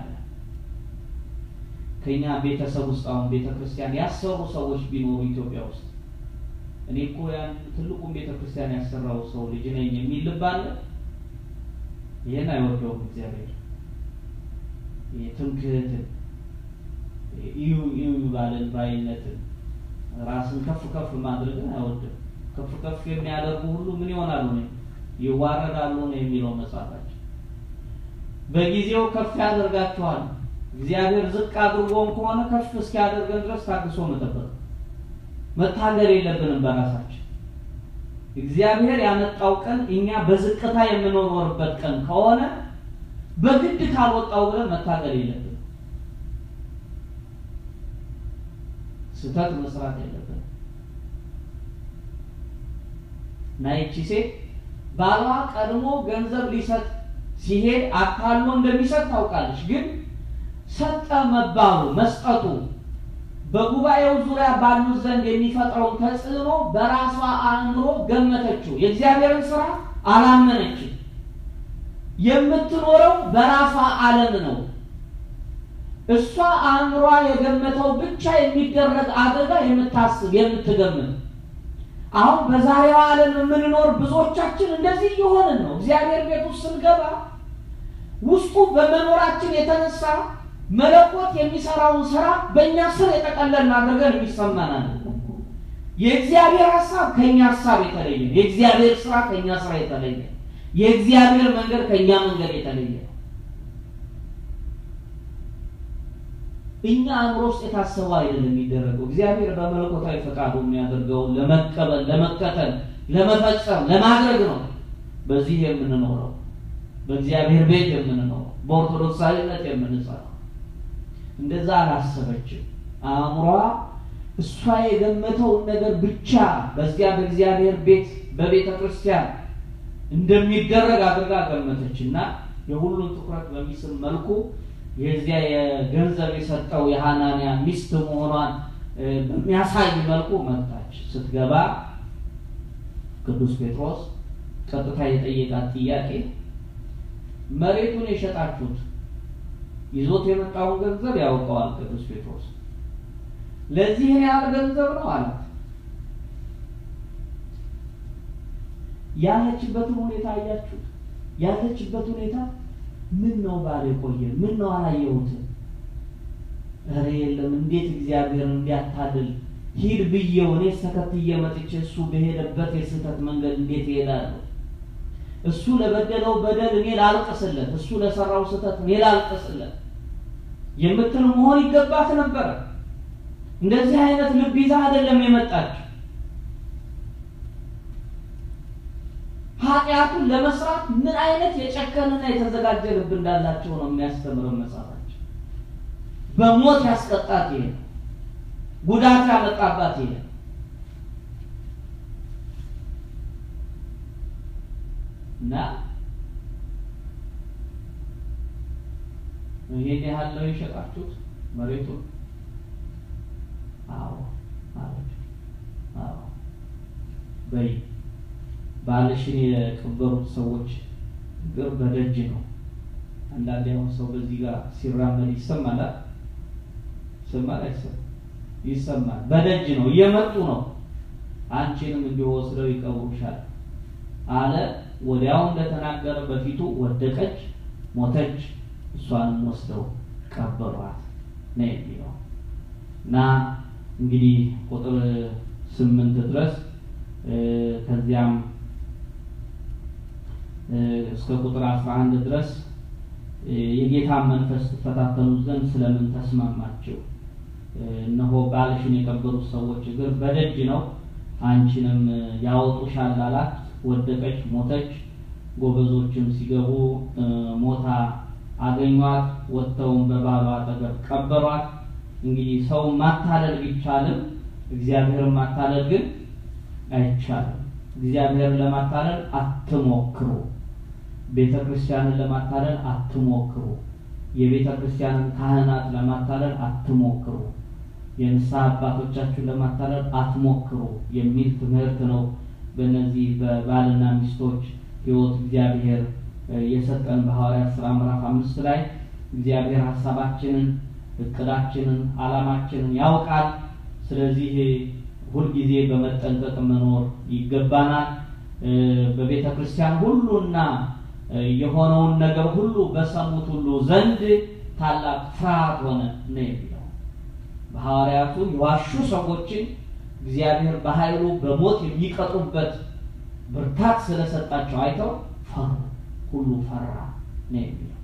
ከኛ ቤተሰብ ውስጥ አሁን ቤተ ክርስቲያን ያሰሩ ሰዎች ቢኖሩ ኢትዮጵያ ውስጥ እኔ እኮ ያን ትልቁን ቤተ ክርስቲያን ያሰራው ሰው ልጅ ነኝ የሚል ልብ አለ። ይህን አይወደውም እግዚአብሔር። ትምክህትን፣ እዩ እዩ ባለን ባይነትን፣ ራስን ከፍ ከፍ ማድረግን አይወድም። ከፍ ከፍ የሚያደርጉ ሁሉ ምን ይሆናሉ ነው ይዋረዳሉ ነው የሚለው መጽሐፋችን። በጊዜው ከፍ ያደርጋቸዋል። እግዚአብሔር ዝቅ አድርጎን ከሆነ ከፍ እስኪያደርገን ድረስ ታግሶ መጠበቅ መታገል የለብንም በራሳችን። እግዚአብሔር ያመጣው ቀን እኛ በዝቅታ የምንኖርበት ቀን ከሆነ በግድ ካልወጣው ብለን መታገል የለብንም። ስህተት መስራት የለብንም እና ይቺ ሴት ባሏ ቀድሞ ገንዘብ ሊሰጥ ሲሄድ አካሎ እንደሚሰጥ ታውቃለች። ግን ሰጠ መባሉ መስጠቱ በጉባኤው ዙሪያ ባሉት ዘንድ የሚፈጥረውን ተጽዕኖ በራሷ አእምሮ ገመተችው። የእግዚአብሔርን ስራ አላመነችም። የምትኖረው በራሷ ዓለም ነው። እሷ አእምሯ የገመተው ብቻ የሚደረግ አደጋ የምታስብ የምትገምት አሁን በዛሬዋ ዓለም የምንኖር ብዙዎቻችን እንደዚህ እየሆንን ነው። እግዚአብሔር ቤት ውስጥ ስንገባ ውስጡ በመኖራችን የተነሳ መለኮት የሚሰራውን ስራ በእኛ ስር የጠቀለልን አድርገን የሚሰማናል። የእግዚአብሔር ሀሳብ ከእኛ ሀሳብ የተለየ፣ የእግዚአብሔር ስራ ከእኛ ስራ የተለየ፣ የእግዚአብሔር መንገድ ከእኛ መንገድ የተለየ እኛ አእምሮ ውስጥ የታሰበ አይደለም የሚደረገው። እግዚአብሔር በመለኮታዊ ፈቃዱ የሚያደርገውን ለመቀበል፣ ለመከተል፣ ለመፈጸም፣ ለማድረግ ነው በዚህ የምንኖረው፣ በእግዚአብሔር ቤት የምንኖረው፣ በኦርቶዶክሳዊነት የምንጸናው። እንደዛ አላሰበችም። አእምሯ እሷ የገመተውን ነገር ብቻ በዚያ በእግዚአብሔር ቤት በቤተ ክርስቲያን እንደሚደረግ አድርጋ ገመተች እና የሁሉን ትኩረት በሚስብ መልኩ የዚያ የገንዘብ የሰጠው የሐናንያ ሚስት መሆኗን በሚያሳይ መልኩ መጣች። ስትገባ ቅዱስ ጴጥሮስ ቀጥታ የጠየቃት ጥያቄ መሬቱን የሸጣችሁት ይዞት የመጣውን ገንዘብ ያውቀዋል ቅዱስ ጴጥሮስ። ለዚህን ያህል ገንዘብ ነው አላት። ያለችበትን ሁኔታ አያችሁት? ያለችበት ሁኔታ ምን ነው ባል የቆየ ምን ነው አላየሁትም? ኧረ የለም እንዴት እግዚአብሔር እንዲያታልል ሂድ ብዬው እኔ ተከትዬ መጥቼ እሱ በሄደበት የስህተት መንገድ እንዴት እሄዳለሁ? እሱ ለበደለው በደል እኔ ላልቅስለት፣ እሱ ለሰራው ስህተት እኔ ላልቅስለት የምትል መሆን ይገባት ነበረ። እንደዚህ አይነት ልብ ይዛ አይደለም የመጣችው። ኃጢአቱን ለመስራት ምን አይነት የጨከንና የተዘጋጀ ልብ እንዳላቸው ነው የሚያስተምረው መጽሐፋችን። በሞት ያስቀጣት ይሄ ጉዳት ያመጣባት ይሄ እና ይሄን ያህል ነው የሸጣችሁት መሬቱን? አዎ አለች። አዎ በይ ባልሽን የቀበሩት ሰዎች እግር በደጅ ነው። አንዳንዴ አሁን ሰው በዚህ ጋር ሲራመድ ይሰማል ይሰማል አይሰማም? ይሰማል። በደጅ ነው፣ እየመጡ ነው። አንቺንም እንዲወስደው ይቀብሩሻል አለ። ወዲያው እንደተናገረ በፊቱ ወደቀች፣ ሞተች። እሷንም ወስደው ቀበሯት ነው የሚለው እና እንግዲህ ቁጥር ስምንት ድረስ ከዚያም እስከ ቁጥር አስራ አንድ ድረስ የጌታን መንፈስ ትፈታተኑት ዘንድ ስለምን ተስማማችሁ? እነሆ ባልሽን የቀበሩት ሰዎች እግር በደጅ ነው፣ አንቺንም ያወጡሻል አላት። ወደቀች፣ ሞተች። ጎበዞችም ሲገቡ ሞታ አገኟት፣ ወጥተውም በባሏ አጠገብ ቀበሯት። እንግዲህ ሰው ማታለል ቢቻልም እግዚአብሔርን ማታለል ግን አይቻልም። እግዚአብሔርን ለማታለል አትሞክሩ። ቤተ ክርስቲያንን ለማታለል አትሞክሩ። የቤተ ክርስቲያንን ካህናት ለማታለል አትሞክሩ። የንስሐ አባቶቻችሁን ለማታለል አትሞክሩ የሚል ትምህርት ነው። በእነዚህ በባልና ሚስቶች ሕይወት እግዚአብሔር የሰጠን በሐዋርያት ሥራ ምዕራፍ አምስት ላይ እግዚአብሔር ሀሳባችንን፣ እቅዳችንን፣ ዓላማችንን ያውቃል። ስለዚህ ሁልጊዜ በመጠንቀቅ መኖር ይገባናል። በቤተ ክርስቲያን ሁሉና የሆነውን ነገር ሁሉ በሰሙት ሁሉ ዘንድ ታላቅ ፍርሃት ሆነ ነው የሚለው። በሐዋርያቱ የዋሹ ሰዎችን እግዚአብሔር በኃይሉ በሞት የሚቀጡበት ብርታት ስለሰጣቸው አይተው ፈሩ። ሁሉ ፈራ ነው የሚለው።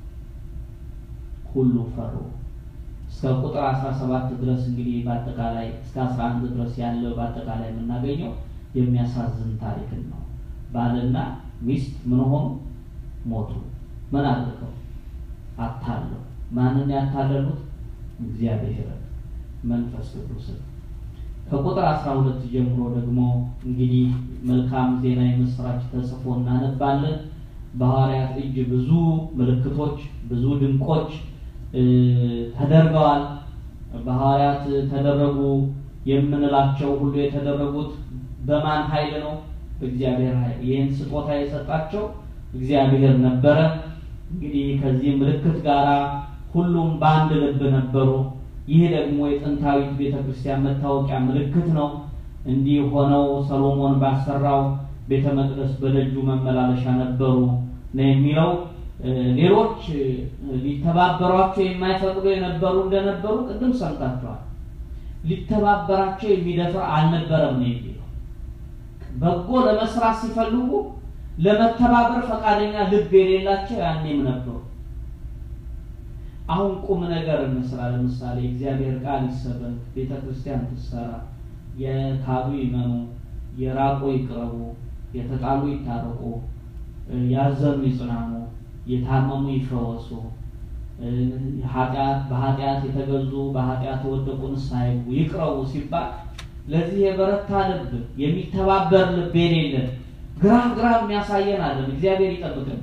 ሁሉ ፈሩ። እስከ ቁጥር 17 ድረስ እንግዲህ በአጠቃላይ እስከ 11 ድረስ ያለው በአጠቃላይ የምናገኘው የሚያሳዝን ታሪክን ነው። ባልና ሚስት ምን ሆኑ? ሞቱ። ምን አድርገው? አታለው። ማንን ያታለሉት? እግዚአብሔርን መንፈስ ቅዱስን። ከቁጥር 12 ጀምሮ ደግሞ እንግዲህ መልካም ዜና የምስራች ተጽፎ እናነባለን። በሐዋርያት እጅ ብዙ ምልክቶች፣ ብዙ ድንቆች ተደርገዋል። በሐዋርያት ተደረጉ የምንላቸው ሁሉ የተደረጉት በማን ኃይል ነው? በእግዚአብሔር ኃይል። ይህን ስጦታ የሰጣቸው እግዚአብሔር ነበረ። እንግዲህ ከዚህ ምልክት ጋር ሁሉም በአንድ ልብ ነበሩ። ይህ ደግሞ የጥንታዊት ቤተ ክርስቲያን መታወቂያ ምልክት ነው። እንዲህ ሆነው ሰሎሞን ባሰራው ቤተ መቅደስ በደጁ መመላለሻ ነበሩ ነው የሚለው። ሌሎች ሊተባበሯቸው የማይፈቅዱ የነበሩ እንደነበሩ ቅድም ሰምታችኋል። ሊተባበራቸው የሚደፍር አልነበረም ነው የሚለው። በጎ ለመስራት ሲፈልጉ ለመተባበር ፈቃደኛ ልብ የሌላቸው ያኔም ነበሩ። አሁን ቁም ነገር እንስራ። ለምሳሌ እግዚአብሔር ቃል ይሰበክ፣ ቤተ ክርስቲያን ትሰራ፣ የካዱ ይመኑ፣ የራቁ ይቅረቡ፣ የተጣሉ ይታረቁ፣ ያዘኑ ይጽናኑ፣ የታመሙ ይፈወሱ፣ በኃጢአት የተገዙ በኃጢአት የወደቁ ንስሐ ይግቡ፣ ይቅረቡ ሲባል ለዚህ የበረታ ልብ የሚተባበር ልብ የሌለን ግራ ግራ የሚያሳየን አለን። እግዚአብሔር ይጠብቅን።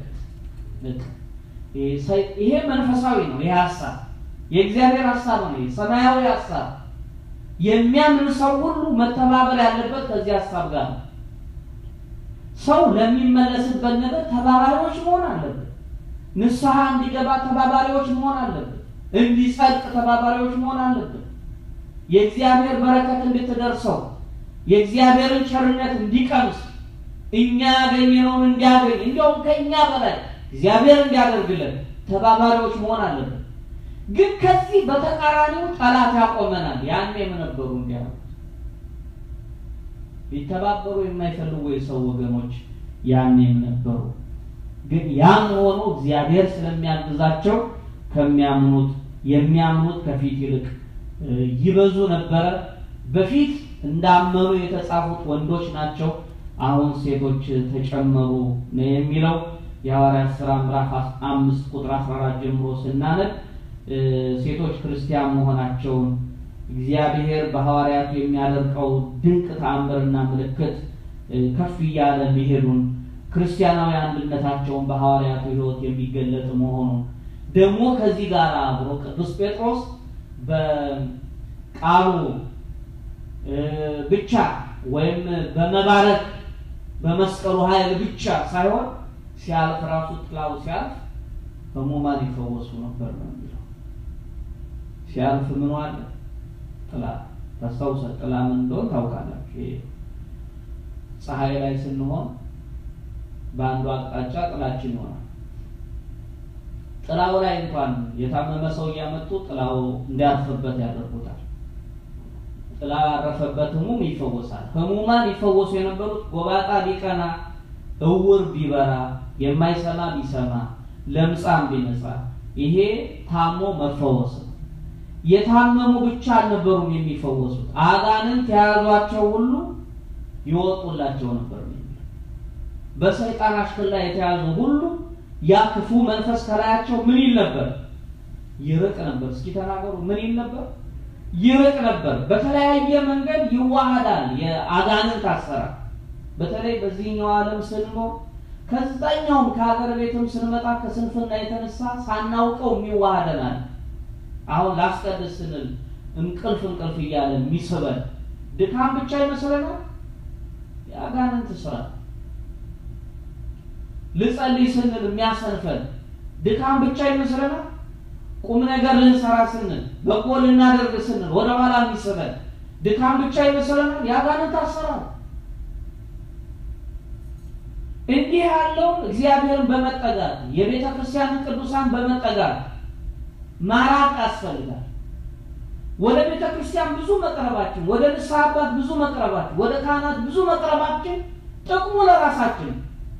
ይሄ መንፈሳዊ ነው። ይሄ ሀሳብ የእግዚአብሔር ሀሳብ ነው። ሰማያዊ ሀሳብ የሚያምን ሰው ሁሉ መተባበር ያለበት ከዚህ ሀሳብ ጋር ነው። ሰው ለሚመለስበት ነገር ተባባሪዎች መሆን አለበት። ንስሐ እንዲገባ ተባባሪዎች መሆን አለበት። እንዲጸድቅ ተባባሪዎች መሆን አለበት። የእግዚአብሔር በረከት እንድትደርሰው የእግዚአብሔርን ቸርነት እንዲቀምስ እኛ ያገኘነውን እንዲያገኝ እንዲያውም ከእኛ በላይ እግዚአብሔር እንዲያደርግልን ተባባሪዎች መሆን አለብን። ግን ከዚህ በተቃራኒው ጠላት ያቆመናል። ያኔም ነበሩ እንዲያሉት ሊተባበሩ የማይፈልጉ የሰው ወገኖች ያኔም ነበሩ። ግን ያም ሆኖ እግዚአብሔር ስለሚያግዛቸው ከሚያምኑት የሚያምኑት ከፊት ይልቅ ይበዙ ነበረ። በፊት እንዳመኑ የተጻፉት ወንዶች ናቸው። አሁን ሴቶች ተጨመሩ ነው የሚለው የሐዋርያት ሥራ ምዕራፍ አምስት ቁጥር 14 ጀምሮ ስናነብ ሴቶች ክርስቲያን መሆናቸውን እግዚአብሔር በሐዋርያቱ የሚያደርገው ድንቅ ተአምርና ምልክት ከፍ እያለ መሄዱን ክርስቲያናዊ አንድነታቸውን በሐዋርያቱ ሕይወት የሚገለጥ መሆኑን ደግሞ ከዚህ ጋር አብሮ ቅዱስ ጴጥሮስ በቃሉ ብቻ ወይም በመባረክ በመስቀሉ ኃይል ብቻ ሳይሆን ሲያልፍ ራሱ ጥላው ሲያልፍ ህሙማን ይፈወሱ ነበር ነው የሚለው። ሲያልፍ ምን አለ? ጥላ ታስታውሰ ጥላ ምን እንደሆነ ታውቃላችሁ። ይሄ ፀሐይ ላይ ስንሆን በአንዱ አቅጣጫ ጥላችን ይሆናል። ጥላው ላይ እንኳን የታመመ ሰው እያመጡ ጥላው እንዲያርፍበት ያደርጉታል። ጥላ ያረፈበት ህሙም ይፈወሳል። ህሙማን ይፈወሱ የነበሩት ጎባጣ ቢቀና፣ እውር ቢበራ፣ የማይሰማ ቢሰማ፣ ለምጻም ቢነጻ፣ ይሄ ታሞ መፈወስ ነው። የታመሙ ብቻ አልነበሩም የሚፈወሱት፣ አጋንንት የያዟቸው ሁሉ ይወጡላቸው ነበር። በሰይጣን አሽከላ የተያዙ ሁሉ ያ ክፉ መንፈስ ከላያቸው ምን ይል ነበር? ይርቅ ነበር። እስኪ ተናገሩ። ምን ይል ነበር? ይርቅ ነበር። በተለያየ መንገድ ይዋሃዳል። የአጋንንት አሰራር በተለይ በዚህኛው ዓለም ስንኖር ከዛኛውም ከሀገር ቤትም ስንመጣ ከስንፍና የተነሳ ሳናውቀው የሚዋሃደናል። አሁን ላስቀድስ ስንል እንቅልፍ እንቅልፍ እያለ የሚስበን ድካም ብቻ ይመስለናል። የአጋንንት ስራ ልጸልይ ስንል የሚያሰንፈን ድካም ብቻ ይመስለናል። ቁም ነገር ልንሰራ ስንል በጎ ልናደርግ ስንል ወደ ኋላ የሚስበን ድካም ብቻ ይመስለናል። የአጋንንት አሰራር እንዲህ ያለውን እግዚአብሔርን በመጠጋት የቤተ ክርስቲያንን ቅዱሳን በመጠጋት ማራቅ ያስፈልጋል። ወደ ቤተ ክርስቲያን ብዙ መቅረባችን፣ ወደ ንስሐ አባት ብዙ መቅረባችን፣ ወደ ካህናት ብዙ መቅረባችን ጥቅሙ ለራሳችን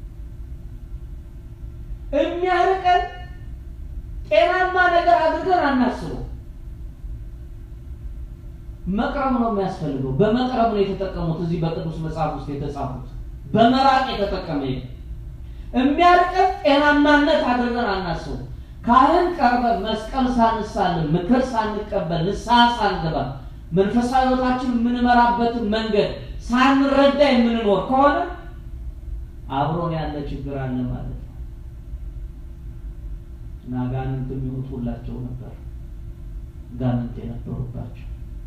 የሚያርቀን ጤናማ ነገር አድርገን አናስበው። መቅረብ ነው የሚያስፈልገው። በመቅረብ ነው የተጠቀሙት። እዚህ በቅዱስ መጽሐፍ ውስጥ የተጻፉት በመራቅ የተጠቀመ የሚያርቀን ጤናማነት አድርገን አናስበው። ካህን ቀርበን መስቀል ሳንሳልን ምክር ሳንቀበል ንስሐ ሳንገባ መንፈሳዊ ሕይወታችን የምንመራበትን መንገድ ሳንረዳ የምንኖር ከሆነ አብሮን ያለ ችግር አለ ማለት ነው። እና ጋንንት የሚወጡላቸው ነበር፣ ጋንንት የነበሩባቸው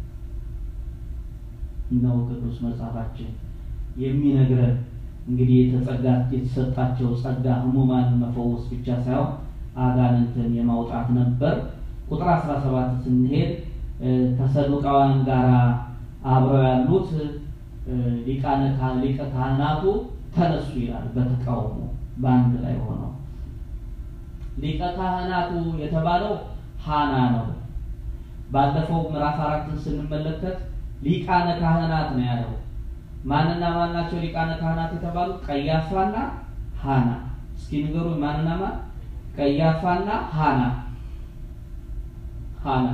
ነው ቅዱስ መጽሐፋችን የሚነግረን። እንግዲህ የተጸጋ የተሰጣቸው ጸጋ ሕሙማንን መፈወስ ብቻ ሳይሆን አጋንንትን የማውጣት ነበር። ቁጥር 17 ስንሄድ ከሰዱቃውያን ጋር አብረው ያሉት ሊቃነ ሊቀ ካህናቱ ተነሱ ይላል። በተቃውሞ በአንድ ላይ ሆነው ሊቀ ካህናቱ የተባለው ሐና ነው። ባለፈው ምዕራፍ አራትን ስንመለከት ሊቃነ ካህናት ነው ያለው። ማንና ማን ናቸው ሊቃነ ካህናት የተባሉት? ቀያፋና ሐና። እስኪ ንገሩ ማንና ማን? ቀያፋና ሐና ሐና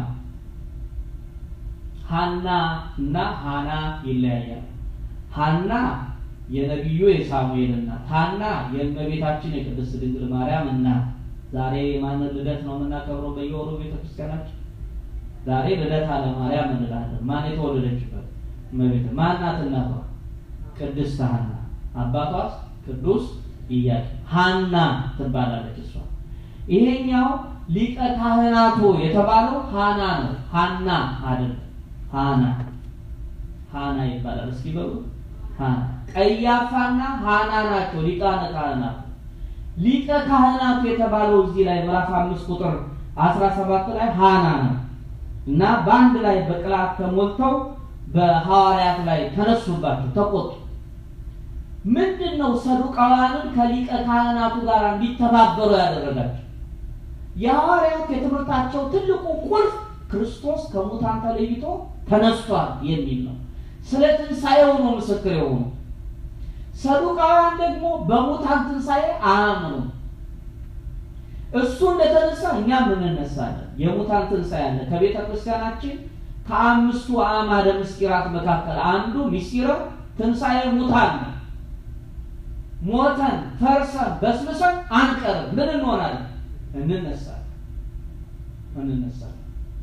ሐና እና ሐና ይለያያል። ሐና የነቢዩ የሳሙኤል እናት፣ ሐና የእመቤታችን የቅድስት ድንግል ማርያም እናት። ዛሬ የማንን ልደት ነው የምናከብረው? በየወሩ ቤተክርስቲያናችን ዛሬ ልደታ ለማርያም እንላለን። ማን የተወለደችበት እመቤት ማናት? እናቷ ቅድስት ሐና፣ አባቷስ ቅዱስ ኢያቄም። ሐና ትባላለች እሷ። ይሄኛው ሊቀ ካህናቱ የተባለው ሐና ነው። ሐና አይደል? ሐና ሐና ይባላል። እስኪ በሉ ሐና። ቀያፋና ሐና ናቸው ሊቃነ ካህናቱ። ሊቀ ካህናቱ የተባለው እዚህ ላይ ምዕራፍ አምስት ቁጥር አስራ ሰባት ላይ ሐና ነው እና በአንድ ላይ በቅላት ተሞልተው በሐዋርያት ላይ ተነሱባቸው፣ ተቆጡ። ምንድን ነው ሰዱቃውያንን ከሊቀ ካህናቱ ጋር እንዲተባበሩ ያደረጋቸው? የሐዋርያት የትምህርታቸው ትልቁ ቁልፍ ክርስቶስ ከሙታን ተለይቶ ተነስቷል የሚል ነው። ስለ ትንሣኤው ነው ምስክር የሆኑ። ሰዱቃውያን ደግሞ በሙታን ትንሣኤ አያምኑም። እሱ እንደተነሳ እኛም እንነሳለን። የሙታን ትንሣኤ አለ። ከቤተ ክርስቲያናችን ከአምስቱ አዕማደ ምስጢራት መካከል አንዱ ምስጢረ ትንሣኤ ሙታን ነው። ሞተን ፈርሰን በስብሰን አንቀርም። ምን እንሆናለን? እንነሳለን እንነሳለን።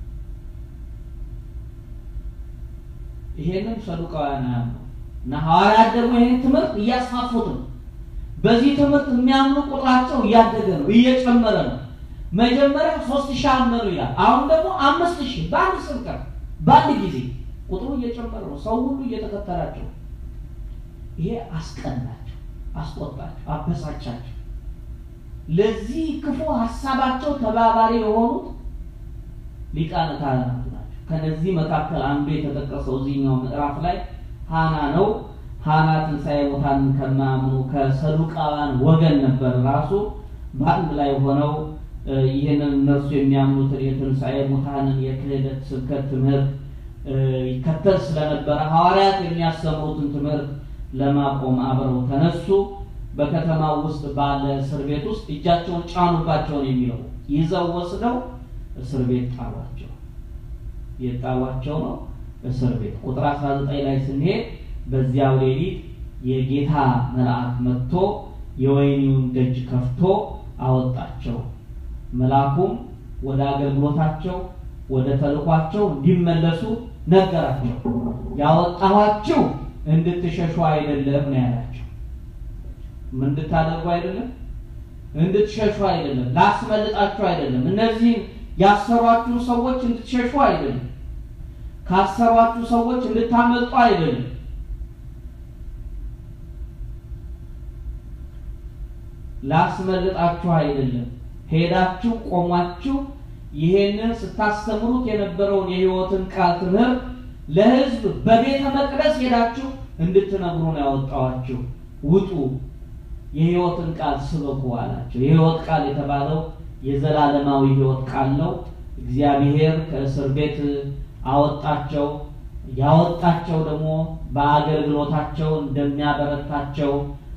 ይሄንን ሰዱቃውያን አያምኑ እና ሐዋርያት ደግሞ ይሄን ትምህርት እያስፋፉት ነው። በዚህ ትምህርት የሚያምኑ ቁጥራቸው እያደገ ነው፣ እየጨመረ ነው። መጀመሪያ ሶስት ሺህ አመኑ ይላል። አሁን ደግሞ አምስት ሺህ በአንድ ስብከት በአንድ ጊዜ ቁጥሩ እየጨመረ ነው። ሰው ሁሉ እየተከተላቸው ይሄ አስቀናቸው፣ አስቆጣቸው፣ አበሳጫቸው። ለዚህ ክፉ ሀሳባቸው ተባባሪ የሆኑት ሊቃነ ካህናቱ ናቸው። ከነዚህ መካከል አንዱ የተጠቀሰው እዚህኛው ምዕራፍ ላይ ሐና ነው። ሐና ትንሣኤ ሙታንን ከማያምኑ ከሰዱቃውያን ወገን ነበር። ራሱ በአንድ ላይ ሆነው ይህንን እነርሱ የሚያምኑትን የትንሣኤ ሙታንን የክህደት ስብከት ትምህርት ይከተል ስለነበረ ሐዋርያት የሚያስተምሩትን ትምህርት ለማቆም አብረው ተነሱ። በከተማው ውስጥ ባለ እስር ቤት ውስጥ እጃቸውን ጫኑባቸውን የሚለው ይዘው ወስደው እስር ቤት ጣሏቸው። የጣሏቸው ነው እስር ቤት። ቁጥር 19 ላይ ስንሄድ በዚያው ሌሊት የጌታ መልአክ መጥቶ የወህኒውን ደጅ ከፍቶ አወጣቸው። መልአኩም ወደ አገልግሎታቸው ወደ ተልኳቸው እንዲመለሱ ነገራቸው። ያወጣኋችሁ እንድትሸሹ አይደለም ነው ያላቸው። ምን እንድታደርጉ አይደለም፣ እንድትሸሹ አይደለም፣ ላስመልጣችሁ አይደለም። እነዚህን ያሰሯችሁ ሰዎች እንድትሸሹ አይደለም፣ ካሰሯችሁ ሰዎች እንድታመልጡ አይደለም። ላስመልጣችሁ አይደለም። ሄዳችሁ ቆሟችሁ ይሄንን ስታስተምሩት የነበረውን የሕይወትን ቃል ትምህርት ለሕዝብ በቤተ መቅደስ ሄዳችሁ እንድትነግሩ ነው ያወጣዋችሁ። ውጡ፣ የሕይወትን ቃል ስበኩ አላቸው። የሕይወት ቃል የተባለው የዘላለማዊ ሕይወት ቃል ነው። እግዚአብሔር ከእስር ቤት አወጣቸው። ያወጣቸው ደግሞ በአገልግሎታቸው እንደሚያበረታቸው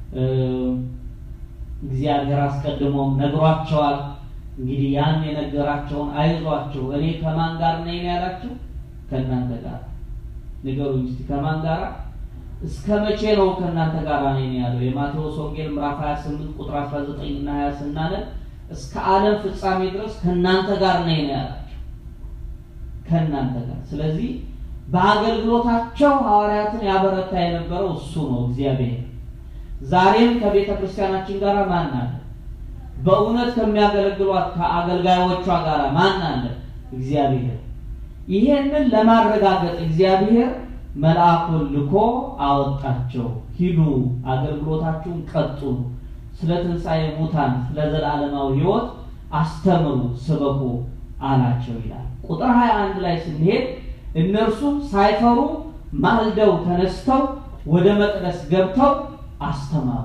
እግዚአብሔር አስቀድሞም ነግሯቸዋል። እንግዲህ ያን የነገራቸውን አይዟቸው፣ እኔ ከማን ጋር ነኝ ያላችሁ? ከእናንተ ጋር ንገሩኝ እስቲ ከማን ጋር? እስከ መቼ ነው ከእናንተ ጋር ነኝ ያለው? የማቴዎስ ወንጌል ምዕራፍ 28 ቁጥር 19 እና 20 ስናነብ እስከ ዓለም ፍጻሜ ድረስ ከእናንተ ጋር ነኝ ነው ያላቸው። ከእናንተ ጋር ስለዚህ በአገልግሎታቸው ሐዋርያትን ያበረታ የነበረው እሱ ነው እግዚአብሔር። ዛሬም ከቤተ ክርስቲያናችን ጋር ማን አለ? በእውነት ከሚያገለግሏት ከአገልጋዮቿ ጋር ማን አለ? እግዚአብሔር። ይሄንን ለማረጋገጥ እግዚአብሔር መልአኩን ልኮ አወጣቸው። ሂዱ፣ አገልግሎታችሁን ቀጥሉ፣ ስለ ትንሣኤ ሙታን፣ ስለ ዘላለማዊ ሕይወት አስተምሩ፣ ስበኩ አላቸው ይላል። ቁጥር 21 ላይ ስንሄድ እነርሱም ሳይፈሩ ማልደው ተነስተው ወደ መቅደስ ገብተው አስተማሩ።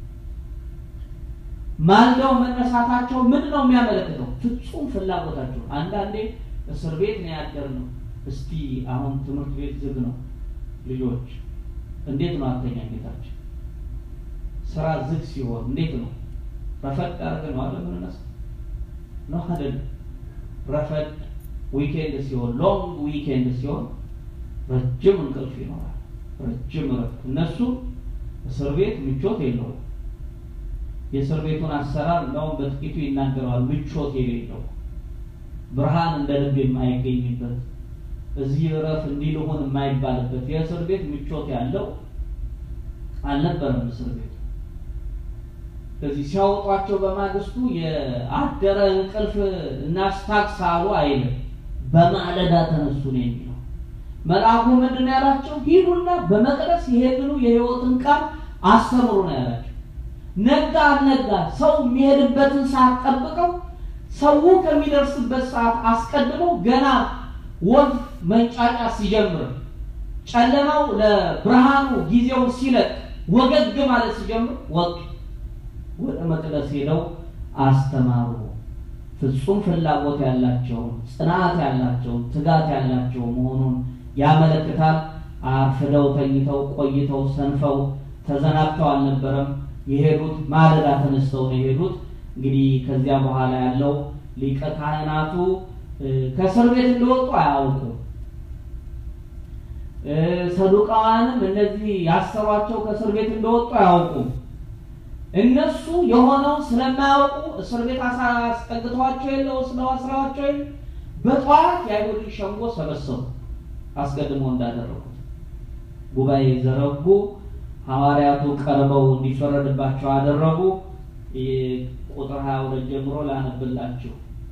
ማልደው መነሳታቸው ምንድን ነው የሚያመለክተው? ፍጹም ፍላጎታቸው። አንዳንዴ እስር ቤት ነው ያደርነው። እስቲ አሁን ትምህርት ቤት ዝግ ነው፣ ልጆች እንዴት ነው አተኛኘታቸው? ስራ ዝግ ሲሆን እንዴት ነው? ረፈድ አድርገን ነው አለ ምንነሳ ነው አይደል? ረፈድ ዊኬንድ ሲሆን ሎንግ ዊኬንድ ሲሆን ረጅም እንቅልፍ ይኖራል፣ ረጅም እረፍት። እነሱ እስር ቤት ምቾት የለውም። የእስር ቤቱን አሰራር እንደውም በጥቂቱ ይናገረዋል። ምቾት የሌለው ብርሃን እንደ ልብ የማይገኝበት እዚህ እረፍ እንዲህ ልሆን የማይባልበት የእስር ቤት ምቾት ያለው አልነበረም እስር ቤቱ። ስለዚህ ሲያወጧቸው በማግስቱ የአደረ እንቅልፍ እናስታክስ አሉ አይልም። በማለዳ ተነሱ ነው የሚለው። መልአኩ ምንድን ነው ያላቸው? ሂዱና በመቅደስ ይሄንኑ የሕይወትን ቃል አስተምሩ ነው ያላቸው። ነጋ አልነጋ ሰው የሚሄድበትን ሰዓት ጠብቀው ሰው ከሚደርስበት ሰዓት አስቀድመው ገና ወፍ መንጫጫ ሲጀምር ጨለማው ለብርሃኑ ጊዜውን ሲለቅ ወገግ ማለት ሲጀምር ወጡ። ወደ መቅደስ ሄደው አስተማሩ። ፍጹም ፍላጎት ያላቸውን ጽናት ያላቸውን ትጋት ያላቸው መሆኑን ያመለክታል። አርፍደው ተኝተው ቆይተው ሰንፈው ተዘናግተው አልነበረም የሄዱት። ማለዳ ተነስተው ነው የሄዱት። እንግዲህ ከዚያ በኋላ ያለው ሊቀ ካህናቱ ከእስር ቤት እንደወጡ አያውቁም። ሰዱቃዋንም እነዚህ ያሰሯቸው ከእስር ቤት እንደወጡ አያውቁም። እነሱ የሆነው ስለማያውቁ እስር ቤት አስጠግተዋቸው የለው ስለው አስራዋቸው የለ በጠዋት የአይሁድን ሸንጎ ሰበሰቡ። አስቀድሞ እንዳደረጉት ጉባኤ ዘረጉ። ሐዋርያቱ ቀርበው እንዲፈረድባቸው አደረጉ። ቁጥር ሀያ ሁለት ጀምሮ ላነብላችሁ።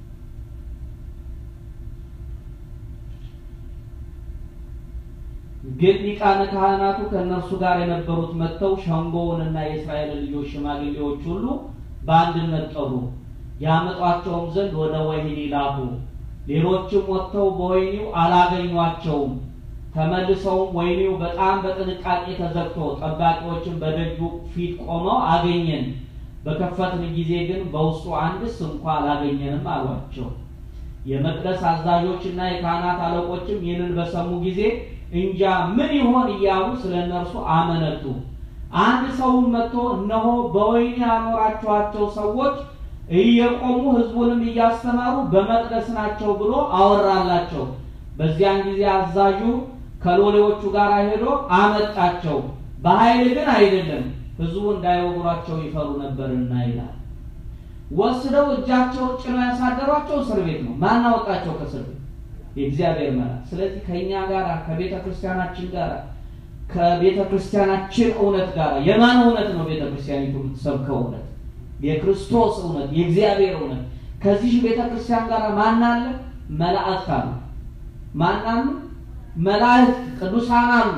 ግን ሊቃነ ካህናቱ ከእነርሱ ጋር የነበሩት መጥተው ሸንጎውንና የእስራኤል ልጆች ሽማግሌዎች ሁሉ በአንድነት ጠሩ። ያመጧቸውም ዘንድ ወደ ወህኒ ላኩ። ሌሎችም ወጥተው በወህኒው አላገኟቸውም። ተመልሰውም ወህኒው በጣም በጥንቃቄ ተዘግቶ ጠባቂዎችን በደጁ ፊት ቆመው አገኘን፣ በከፈትን ጊዜ ግን በውስጡ አንድስ እንኳ አላገኘንም አሏቸው። የመቅደስ አዛዦችና የካህናት አለቆችም ይህንን በሰሙ ጊዜ እንጃ ምን ይሆን እያሉ ስለ እነርሱ አመነቱ። አንድ ሰውም መጥቶ እነሆ በወህኒ ያኖራችኋቸው ሰዎች እየቆሙ ሕዝቡንም እያስተማሩ በመቅደስ ናቸው ብሎ አወራላቸው። በዚያን ጊዜ አዛዡ ከሎሌዎቹ ጋር ሄዶ አመጣቸው። በኃይል ግን አይደለም፣ ሕዝቡ እንዳይወግሯቸው ይፈሩ ነበርና ይላል። ወስደው እጃቸው ጭነው ያሳደሯቸው እስር ቤት ነው። ማን አወጣቸው ከእስር ቤት? የእግዚአብሔር መልአክ። ስለዚህ ከእኛ ጋር ከቤተ ክርስቲያናችን ጋር ከቤተ ክርስቲያናችን እውነት ጋር የማን እውነት ነው? ቤተ ክርስቲያኒቱ የምትሰብከው እውነት የክርስቶስ እውነት የእግዚአብሔር እውነት። ከዚህ ቤተ ክርስቲያን ጋር ማን አለ? መላእክት አሉ። ማን አሉ? መላእክት ቅዱሳን አሉ።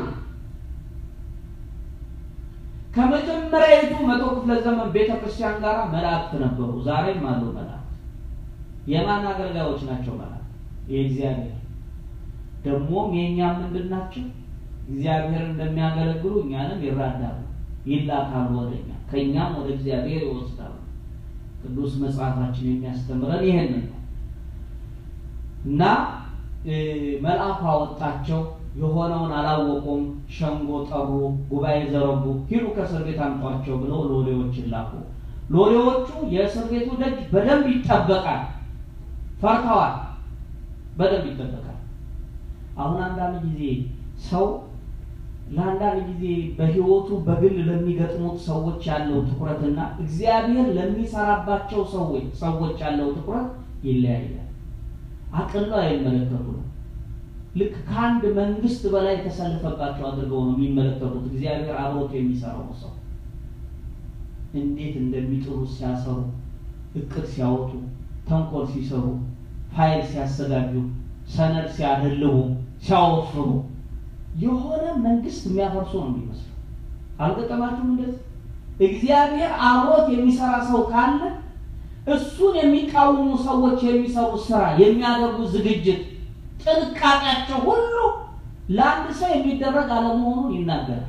ከመጀመሪያዊቱ መቶ ክፍለ ዘመን ቤተ ክርስቲያን ጋር መላእክት ነበሩ። ዛሬም አሉ መላእክት። የማን አገልጋዮች ናቸው? መላእክት የእግዚአብሔር ደግሞም የእኛ ምንድን ናቸው? እግዚአብሔር እንደሚያገለግሉ እኛንም ይራዳሉ፣ ይላካሉ ወደ እኛ፣ ከእኛም ወደ እግዚአብሔር ይወስዳሉ። ቅዱስ መጽሐፋችን የሚያስተምረን ይሄንን ነው እና መልአኩ አወጣቸው። የሆነውን አላወቁም። ሸንጎ ጠሩ፣ ጉባኤ ዘረጉ። ሂዱ ከእስር ቤት አምጧቸው ብለው ሎሌዎችን ላኩ። ሎሌዎቹ የእስር ቤቱ ደጅ በደንብ ይጠበቃል፣ ፈርተዋል። በደንብ ይጠበቃል። አሁን አንዳንድ ጊዜ ሰው ለአንዳንድ ጊዜ በሕይወቱ በግል ለሚገጥሙት ሰዎች ያለው ትኩረትና እግዚአብሔር ለሚሰራባቸው ሰዎች ሰዎች ያለው ትኩረት ይለያያል። አቅለው አይመለከቱ ነው። ልክ ከአንድ መንግስት በላይ የተሰለፈባቸው አድርገው ነው የሚመለከቱት። እግዚአብሔር አብሮት የሚሰራው ሰው እንዴት እንደሚጥሩ ሲያሰሩ፣ እቅድ ሲያወጡ፣ ተንኮል ሲሰሩ፣ ፋይል ሲያዘጋጁ፣ ሰነድ ሲያደልቡ፣ ሲያወፍሩ የሆነ መንግስት የሚያፈርሱ ነው የሚመስለው። አልገጠማችሁም? እንደዚህ እግዚአብሔር አብሮት የሚሰራ ሰው ካለ እሱን የሚቃወሙ ሰዎች የሚሰሩት ስራ የሚያደርጉ ዝግጅት ጥንቃቄያቸው ሁሉ ለአንድ ሰው የሚደረግ አለመሆኑን ይናገራል።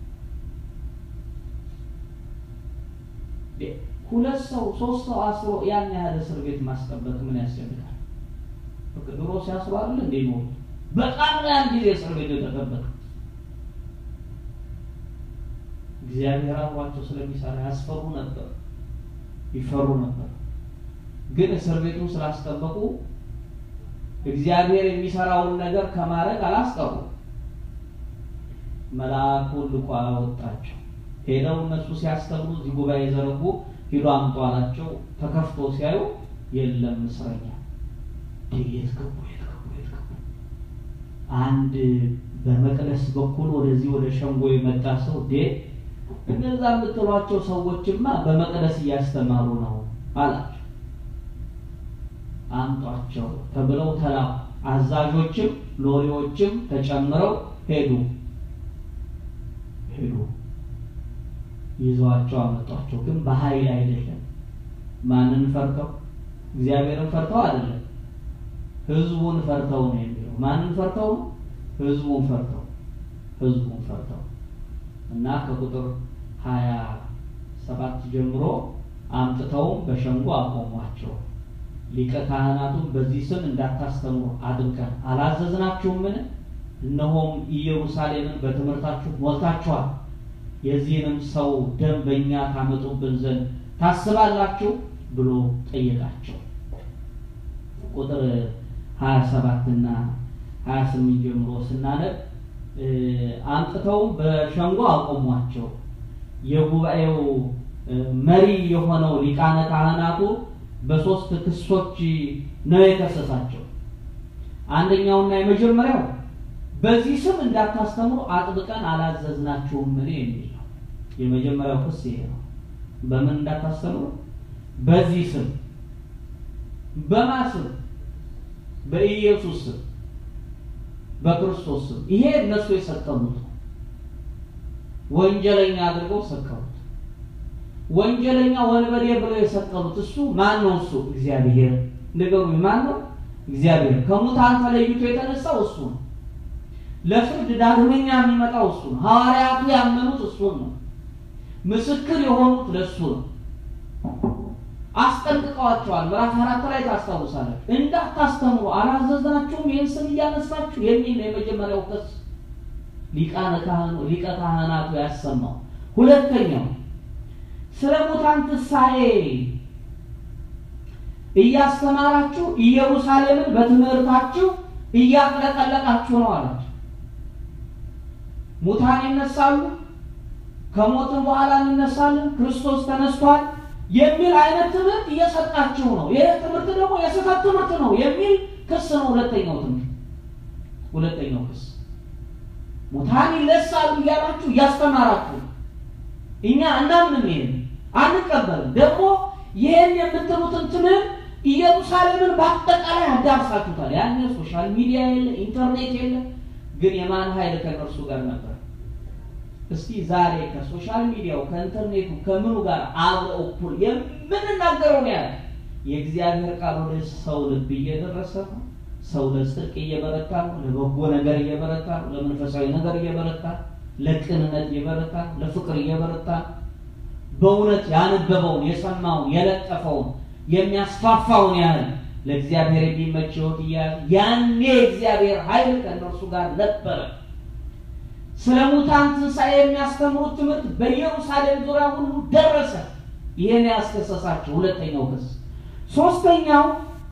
ሁለት ሰው ሶስት ሰው አስሮ ያን ያህል እስር ቤት ማስጠበቅ ምን ያስፈልጋል? ድሮ ሲያስሩ አይደል እንዴ ነው በጣም ያን ጊዜ እስር ቤት የተጠበቀ እግዚአብሔር አብሯቸው ስለሚሰራ ያስፈሩ ነበር፣ ይፈሩ ነበር። ግን እስር ቤቱን ስላስጠበቁ እግዚአብሔር የሚሰራውን ነገር ከማድረግ አላስቀሩ። መልአኩን ልኮ አወጣቸው። ሄደው እነሱ ሲያስተምሩ እዚህ ጉባኤ የዘረጉ ሂዶ አምጡ አላቸው። ተከፍቶ ሲያዩ የለም እስረኛ። የት ገቡ? የት ገቡ? የት ገቡ? አንድ በመቅደስ በኩል ወደዚህ ወደ ሸንጎ የመጣ ሰው ዴ እነዛ የምትሏቸው ሰዎችማ በመቅደስ እያስተማሩ ነው አላቸው። አምጧቸው ተብለው ተላኩ። አዛዦችም ሎሌዎችም ተጨምረው ሄዱ ሄዱ ይዘዋቸው አመጧቸው። ግን በኃይል አይደለም። ማንን ፈርተው? እግዚአብሔርን ፈርተው አይደለም፣ ህዝቡን ፈርተው ነው የሚለው። ማንን ፈርተው? ህዝቡን ፈርተው ህዝቡን ፈርተው እና ከቁጥር ሀያ ሰባት ጀምሮ አምጥተውም በሸንጎ አቆሟቸው። ሊቀ ካህናቱን በዚህ ስም እንዳታስተምሩ አድርገን አላዘዝናችሁምን? እነሆም ኢየሩሳሌምን በትምህርታችሁ ሞልታችኋል። የዚህንም ሰው ደም በእኛ ታመጡብን ዘንድ ታስባላችሁ ብሎ ጠየቃቸው። ቁጥር ሀያ ሰባት እና ሀያ ስምንት ጀምሮ ስናነብ አምጥተውም በሸንጎ አቆሟቸው። የጉባኤው መሪ የሆነው ሊቃነ ካህናቱ በሶስት ክሶች ነው የከሰሳቸው። አንደኛውና የመጀመሪያው በዚህ ስም እንዳታስተምሩ አጥብቀን አላዘዝናችሁም ምን የሚል ነው። የመጀመሪያው ክስ ይሄ ነው። በምን እንዳታስተምሩ? በዚህ ስም። በማ ስም? በኢየሱስ ስም፣ በክርስቶስ ስም። ይሄ እነሱ የሰቀሉት ነው። ወንጀለኛ አድርገው ሰቀሉት። ወንጀለኛ ወንበዴ ብለው የሰቀሉት እሱ ማን ነው? እሱ እግዚአብሔር። ንገሩኝ፣ ማን ነው? እግዚአብሔር። ከሙታን ተለይቶ የተነሳው እሱ ነው። ለፍርድ ዳግመኛ የሚመጣው እሱ ነው። ሐዋርያቱ ያመኑት እሱን ነው። ምስክር የሆኑት ለእሱ ነው። አስጠንቅቀዋቸዋል። ምዕራፍ አራት ላይ ታስታውሳለች። እንዳታስተምሩ አላዘዝናችሁም ይህን ስም እያነሳችሁ የሚል ነው የመጀመሪያው ክስ ሊቃነ ካህኑ ሊቀ ካህናቱ ያሰማው። ሁለተኛው ስለ ሙታን ትንሣኤ እያስተማራችሁ ኢየሩሳሌምን በትምህርታችሁ እያጥለቀለቃችሁ ነው አላቸው። ሙታን ይነሳሉ፣ ከሞትም በኋላ እንነሳለን፣ ክርስቶስ ተነስቷል፣ የሚል አይነት ትምህርት እየሰጣችሁ ነው። ይህ ትምህርት ደግሞ የስህተት ትምህርት ነው የሚል ክስ ነው። ሁለተኛው ትምህርት ሁለተኛው ክስ ሙታን ይነሳሉ እያላችሁ እያስተማራችሁ እኛ እናምንም፣ ይሄን አንቀበልም። ደግሞ ይህን የምትሉትን ትምህርት ኢየሩሳሌምን በአጠቃላይ አዳርሳችሁታል። ያኔ ሶሻል ሚዲያ የለ፣ ኢንተርኔት የለ። ግን የማን ኃይል ከነርሱ ጋር ነበር? እስቲ ዛሬ ከሶሻል ሚዲያው ከኢንተርኔቱ ከምኑ ጋር አብረው እኩል የምንናገረው ነው ያለ የእግዚአብሔር ቃል ወደ ሰው ልብ እየደረሰ ነው። ሰው ለጽድቅ እየበረታ ነው። ለበጎ ነገር እየበረታ ነው። ለመንፈሳዊ ነገር እየበረታ ነው። ለቅንነት እየበረታ ነው። ለፍቅር እየበረታ ነው። በእውነት ያነበበውን የሰማውን የለጠፈውን የሚያስፋፋውን ያህል ለእግዚአብሔር የሚመች ሕይወት እያያዘ ያኔ እግዚአብሔር ኃይል ከእነርሱ ጋር ነበረ። ስለ ሙታን ትንሣኤ የሚያስተምሩት ትምህርት በኢየሩሳሌም ዙሪያ ሁሉ ደረሰ። ይህን ያስከሰሳቸው ሁለተኛው ክስ። ሶስተኛው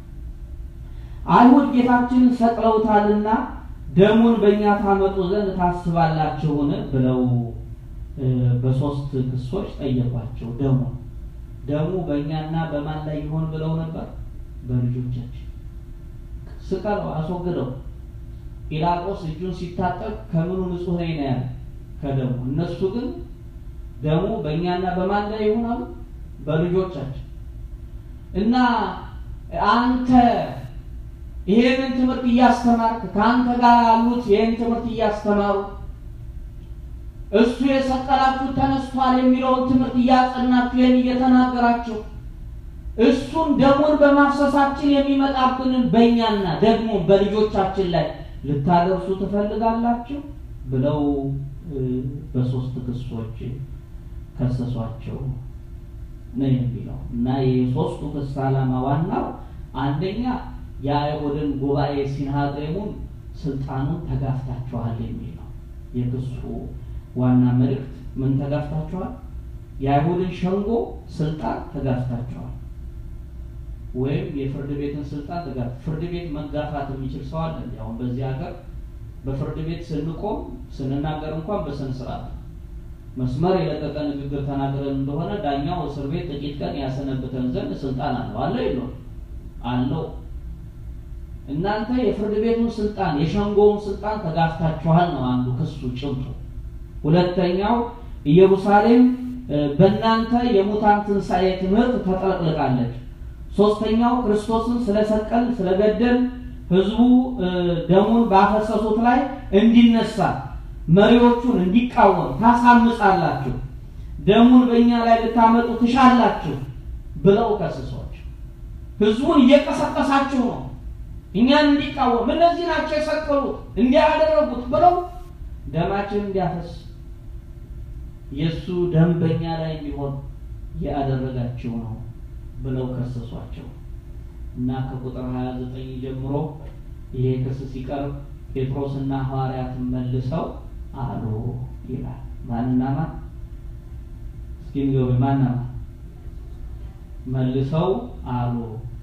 አይሁድ ጌታችንን ሰቅለውታልና ደሙን በእኛ ታመጡ ዘንድ ታስባላችሁን ብለው በሶስት ክሶች ጠየቋቸው። ደሙ ደሙ በእኛና በማን ላይ ይሆን ብለው ነበር? በልጆቻችን። ስቀለው፣ አስወግደው። ጲላጦስ እጁን ሲታጠብ ከምኑ ንጹሕ ነኝ ነው ያለ? ከደሙ። እነሱ ግን ደሙ በእኛና በማን ላይ ይሆናሉ? በልጆቻችን እና አንተ ይሄንን ትምህርት እያስተማርክ ከአንተ ጋር ያሉት ይህን ትምህርት እያስተማሩ እሱ የሰቀላችሁት ተነስቷል የሚለውን ትምህርት እያጸናችሁ ይህን እየተናገራችሁ እሱን ደሙን በማፍሰሳችን የሚመጣብንን በእኛና ደግሞ በልጆቻችን ላይ ልታደርሱ ትፈልጋላችሁ ብለው በሶስት ክሶች ከሰሷቸው ነው የሚለው እና የሶስቱ ክስ ዓላማ ዋናው አንደኛ የአይሁድን ጉባኤ ሲንሃድሬሙን ስልጣኑን ተጋፍታችኋል የሚል ነው። የክሱ ዋና መልእክት ምን ተጋፍታችኋል? የአይሁድን ሸንጎ ስልጣን ተጋፍታችኋል፣ ወይም የፍርድ ቤትን ስልጣን ተጋ ፍርድ ቤት መጋፋት የሚችል ሰው አለ? አሁን በዚህ ሀገር በፍርድ ቤት ስንቆም ስንናገር እንኳን በስነ ስርዓት መስመር የለቀቀ ንግግር ተናግረን እንደሆነ ዳኛው እስር ቤት ጥቂት ቀን ያሰነብተን ዘንድ ስልጣን አለው አለ የለው አለው። እናንተ የፍርድ ቤቱን ስልጣን የሸንጎውን ስልጣን ተጋፍታችኋል ነው አንዱ ክሱ ጭብጡ። ሁለተኛው ኢየሩሳሌም በእናንተ የሙታን ትንሣኤ ትምህርት ተጠቅልቃለች። ሶስተኛው ክርስቶስን ስለሰቀል ስለገደል ህዝቡ ደሙን ባፈሰሱት ላይ እንዲነሳ መሪዎቹን እንዲቃወም ታሳምጻላችሁ፣ ደሙን በእኛ ላይ ልታመጡ ትሻላችሁ ብለው ከስሶች ህዝቡን እየቀሰቀሳችሁ ነው እኛን እንዲቃወም እነዚህ ናቸው የሰቀሉት እንዲያደረጉት ብለው ደማችን እንዲያፈስ የእሱ ደም በእኛ ላይ እንዲሆን ያደረጋችሁ ነው ብለው ከሰሷቸው እና ከቁጥር 29 ጀምሮ ይሄ ክስ ሲቀርብ ጴጥሮስና ሐዋርያትን መልሰው አሉ ይላል። ማንና ማን? እስኪ ንገሩኝ። ማንና ማን? መልሰው አሉ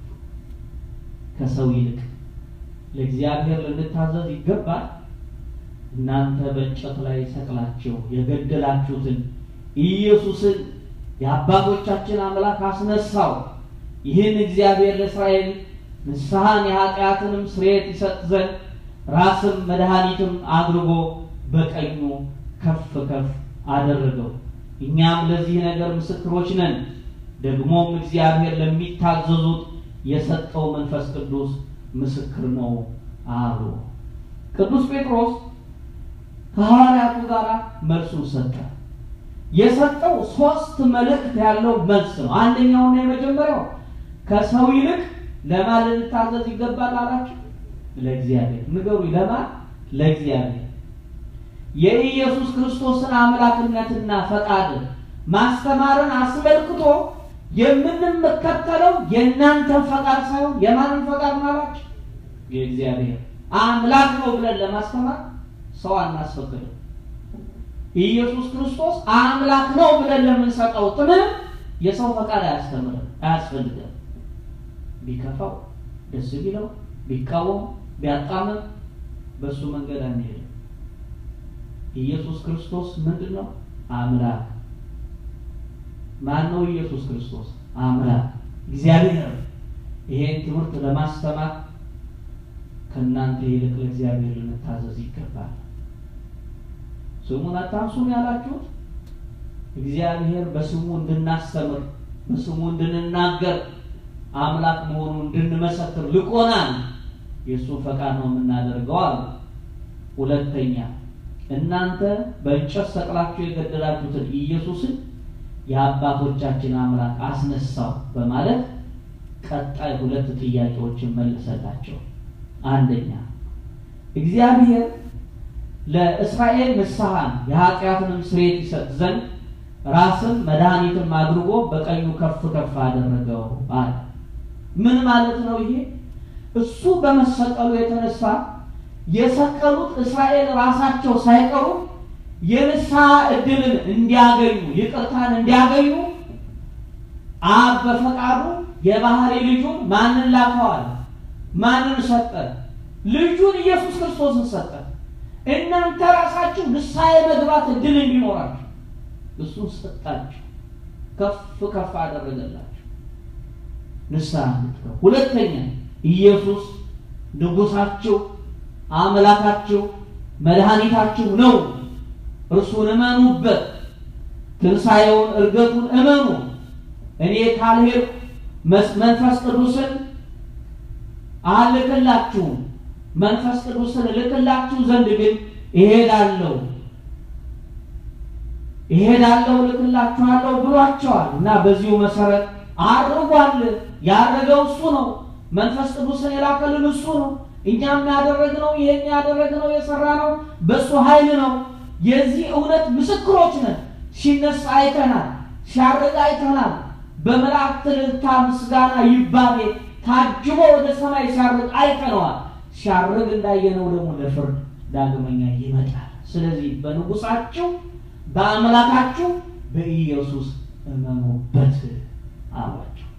ከሰው ይልቅ ለእግዚአብሔር ልንታዘዝ ይገባል። እናንተ በእንጨት ላይ ሰቅላችሁ የገደላችሁትን ኢየሱስን የአባቶቻችን አምላክ አስነሳው። ይህን እግዚአብሔር ለእስራኤል ንስሐን የኃጢአትንም ስርየት ይሰጥ ዘንድ ራስም መድኃኒትም አድርጎ በቀኙ ከፍ ከፍ አደረገው። እኛም ለዚህ ነገር ምስክሮች ነን። ደግሞም እግዚአብሔር ለሚታዘዙት የሰጠው መንፈስ ቅዱስ ምስክር ነው አሉ። ቅዱስ ጴጥሮስ ከሐዋርያቱ ጋር መልሱን ሰጠ። የሰጠው ሶስት መልእክት ያለው መልስ ነው። አንደኛውና የመጀመሪያው ከሰው ይልቅ ለማን ልንታዘዝ ይገባል አላቸው? ለእግዚአብሔር። ንገሩኝ፣ ለማን? ለእግዚአብሔር። የኢየሱስ ክርስቶስን አምላክነትና ፈቃድ ማስተማርን አስመልክቶ የምንመከተለው የእናንተን ፈቃድ ሳይሆን የማንን ፈቃድ ማላቸው? የእግዚአብሔር አምላክ ነው ብለን ለማስተማር ሰው አናስፈቅድም። ኢየሱስ ክርስቶስ አምላክ ነው ብለን ለምንሰጠው ትምህርት የሰው ፈቃድ አያስተምርም፣ አያስፈልግም። ቢከፋው ደስ ቢለው ቢቃወም ቢያጣምም በእሱ መንገድ አንሄድም። ኢየሱስ ክርስቶስ ምንድን ነው? አምላክ። ማን ነው ኢየሱስ ክርስቶስ? አምላክ እግዚአብሔር ይሄን ትምህርት ለማስተማር ከእናንተ ይልቅ ለእግዚአብሔር ልንታዘዝ ይገባል። ስሙን አታንሱም ያላችሁት እግዚአብሔር በስሙ እንድናስተምር በስሙ እንድንናገር አምላክ መሆኑን እንድንመሰክር ልቆናል። የእሱ ፈቃድ ነው የምናደርገው አሉ። ሁለተኛ እናንተ በእንጨት ሰቅላችሁ የገደላችሁትን ኢየሱስን የአባቶቻችን አምላክ አስነሳው በማለት ቀጣይ ሁለት ጥያቄዎችን መለሰላቸው። አንደኛ እግዚአብሔር ለእስራኤል ንስሐን የኃጢአትንም ስርየት ይሰጥ ዘንድ ራስን መድኃኒትም አድርጎ በቀኙ ከፍ ከፍ አደረገው አለ። ምን ማለት ነው ይሄ? እሱ በመሰቀሉ የተነሳ የሰቀሉት እስራኤል ራሳቸው ሳይቀሩ የንስሐ ዕድልን እንዲያገኙ ይቅርታን እንዲያገኙ አብ በፈቃዱ የባህሪ ልጁን ማንን ላከዋል? ማንን ሰጠ? ልጁን ኢየሱስ ክርስቶስን ሰጠ። እናንተ ራሳችሁ ንስሐ የመግባት ዕድል እንዲኖራችሁ እሱን ሰጣችሁ፣ ከፍ ከፍ አደረገላችሁ ንስሐ እንድትገቡ። ሁለተኛ ኢየሱስ ንጉሳችሁ፣ አምላካችሁ፣ መድኃኒታችሁ ነው። እርሱን እመኑበት። ትንሣኤውን እርገቱን እመኑ። እኔ ካልሄድ መንፈስ ቅዱስን አልክላችሁም። መንፈስ ቅዱስን እልክላችሁ ዘንድ ግን እሄዳለሁ እሄዳለሁ እልክላችኋለሁ ብሏቸዋል እና በዚሁ መሰረት አድርጓል። ያደረገው እሱ ነው። መንፈስ ቅዱስን የላከልን እሱ ነው። እኛም ያደረግነው ይሄን ያደረግነው የሰራ ነው በእሱ ኃይል ነው። የዚህ እውነት ምስክሮች ነን። ሲነሳ አይተናል፣ ሲያርግ አይተናል። በመላእክት እልልታ ምስጋና ይባቤ ታጅቦ ወደ ሰማይ ሲያርግ አይተነዋል። ሲያርግ እንዳየነው ደግሞ ለፍርድ ዳግመኛ ይመጣል። ስለዚህ በንጉሳችሁ በአምላካችሁ በኢየሱስ እመኑበት አሏቸው።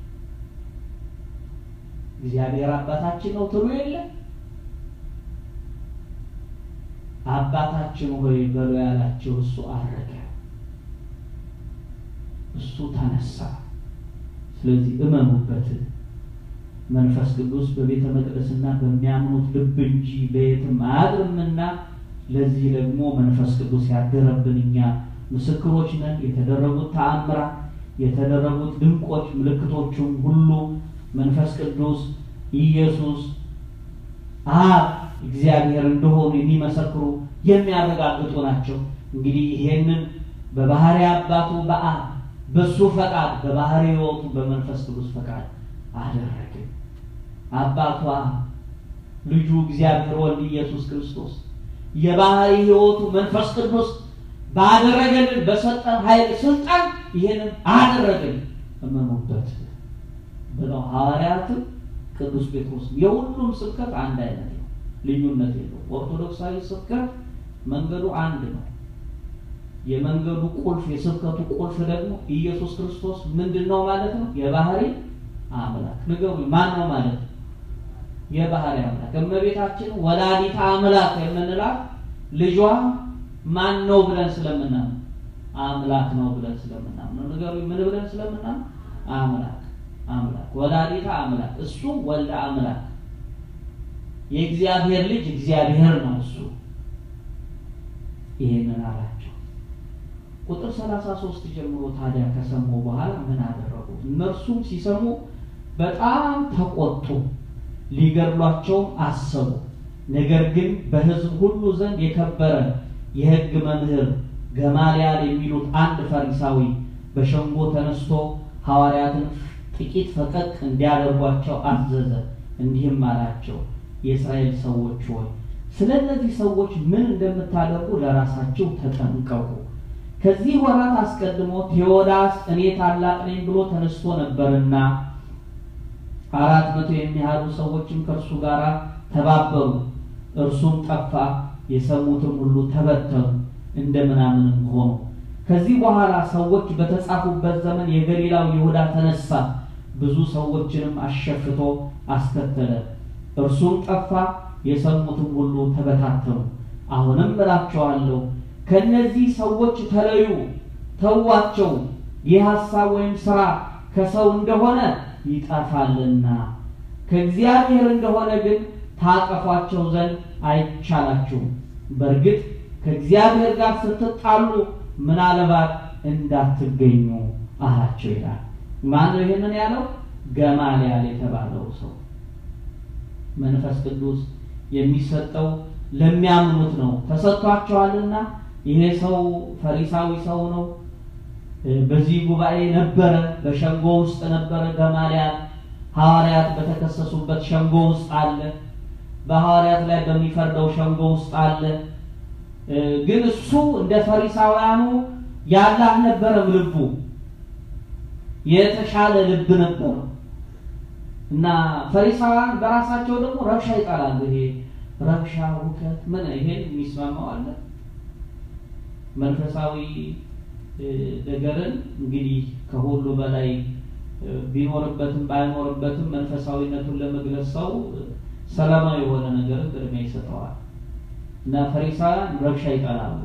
እግዚአብሔር አባታችን ነው ትሉ የለ አባታችን ሆይ በሎ ያላቸው እሱ አረገ፣ እሱ ተነሳ። ስለዚህ እመኑበት። መንፈስ ቅዱስ በቤተ መቅደስና በሚያምኑት ልብ እንጂ በየትም አያድርምና ለዚህ ደግሞ መንፈስ ቅዱስ ያደረብን እኛ ምስክሮች ነን። የተደረጉት ተአምራት፣ የተደረጉት ድንቆች ምልክቶቹም ሁሉ መንፈስ ቅዱስ ኢየሱስ አብ እግዚአብሔር እንደሆኑ የሚመሰክሩ የሚያረጋግጡ ናቸው። እንግዲህ ይሄንን በባህሪ አባቱ በአብ በሱ ፈቃድ በባህሪ ሕይወቱ በመንፈስ ቅዱስ ፈቃድ አደረገ። አባቷ ልጁ እግዚአብሔር ወልድ ኢየሱስ ክርስቶስ የባህሪ ሕይወቱ መንፈስ ቅዱስ ባደረገልን በሰጠን ኃይል ስልጣን ይሄንን አደረገን እመኑበት ብለው ሐዋርያትም ቅዱስ ጴጥሮስ የሁሉም ስብከት አንድ አይነት ነው፣ ልዩነት የለው። ኦርቶዶክሳዊ ስብከት መንገዱ አንድ ነው። የመንገዱ ቁልፍ የስብከቱ ቁልፍ ደግሞ ኢየሱስ ክርስቶስ ምንድን ነው ማለት ነው? የባህሪ አምላክ ንገሩ። ማን ነው ማለት ነው? የባህሪ አምላክ። እመቤታችን ወላዲተ አምላክ የምንላት ልጇ ማን ነው ብለን ስለምናምን አምላክ ነው ብለን ስለምናምን ነው። ንገሩ። ምን ብለን ስለምናምን አምላክ አምላክ ወላዲተ አምላክ እሱ ወልደ አምላክ የእግዚአብሔር ልጅ እግዚአብሔር ነው እሱ። ይሄንን አላቸው። ቁጥር ሰላሳ ሶስት ጀምሮ ታዲያ ከሰሙ በኋላ ምን አደረጉ? እነርሱም ሲሰሙ በጣም ተቆጡ፣ ሊገድሏቸውም አሰቡ። ነገር ግን በሕዝብ ሁሉ ዘንድ የከበረ የሕግ መምህር ገማልያል የሚሉት አንድ ፈሪሳዊ በሸንጎ ተነስቶ ሐዋርያትን ጥቂት ፈቀቅ እንዲያደርጓቸው አዘዘ። እንዲህም አላቸው፣ የእስራኤል ሰዎች ሆይ ስለ እነዚህ ሰዎች ምን እንደምታደርጉ ለራሳችሁ ተጠንቀቁ። ከዚህ ወራት አስቀድሞ ቴዎዳስ እኔ ታላቅ ነኝ ብሎ ተነስቶ ነበርና አራት መቶ የሚያህሉ ሰዎችም ከእርሱ ጋር ተባበሩ። እርሱም ጠፋ፣ የሰሙትም ሁሉ ተበተኑ፣ እንደ ምናምንም ሆኑ። ከዚህ በኋላ ሰዎች በተጻፉበት ዘመን የገሊላው ይሁዳ ተነሳ፣ ብዙ ሰዎችንም አሸፍቶ አስከተለ። እርሱም ጠፋ፣ የሰሙትም ሁሉ ተበታተኑ። አሁንም እላቸዋለሁ ከእነዚህ ሰዎች ተለዩ፣ ተዋቸው። ይህ ሐሳብ ወይም ሥራ ከሰው እንደሆነ ይጠፋልና ከእግዚአብሔር እንደሆነ ግን ታጠፏቸው ዘንድ አይቻላችሁም። በእርግጥ ከእግዚአብሔር ጋር ስትጣሉ ምናልባት እንዳትገኙ አላቸው ይላል። ማን ነው ይህንን ያለው? ገማልያል የተባለው ሰው። መንፈስ ቅዱስ የሚሰጠው ለሚያምኑት ነው። ተሰጥቷቸዋልና ይሄ ሰው ፈሪሳዊ ሰው ነው። በዚህ ጉባኤ ነበረ፣ በሸንጎ ውስጥ ነበረ። ገማልያል ሐዋርያት በተከሰሱበት ሸንጎ ውስጥ አለ። በሐዋርያት ላይ በሚፈርደው ሸንጎ ውስጥ አለ። ግን እሱ እንደ ፈሪሳውያኑ ያለ አልነበረም። ልቡ የተሻለ ልብ ነበረው እና ፈሪሳውያን በራሳቸው ደግሞ ረብሻ ይጠላሉ። ይሄ ረብሻ፣ ሁከት ምን ይሄን የሚስማማው አለ መንፈሳዊ ነገርን እንግዲህ ከሁሉ በላይ ቢኖርበትም ባይኖርበትም መንፈሳዊነቱን ለመግለጽ ሰው ሰላማዊ የሆነ ነገርን ቅድሚያ ይሰጠዋል እና ፈሪሳውያን ረብሻ ይጠላሉ።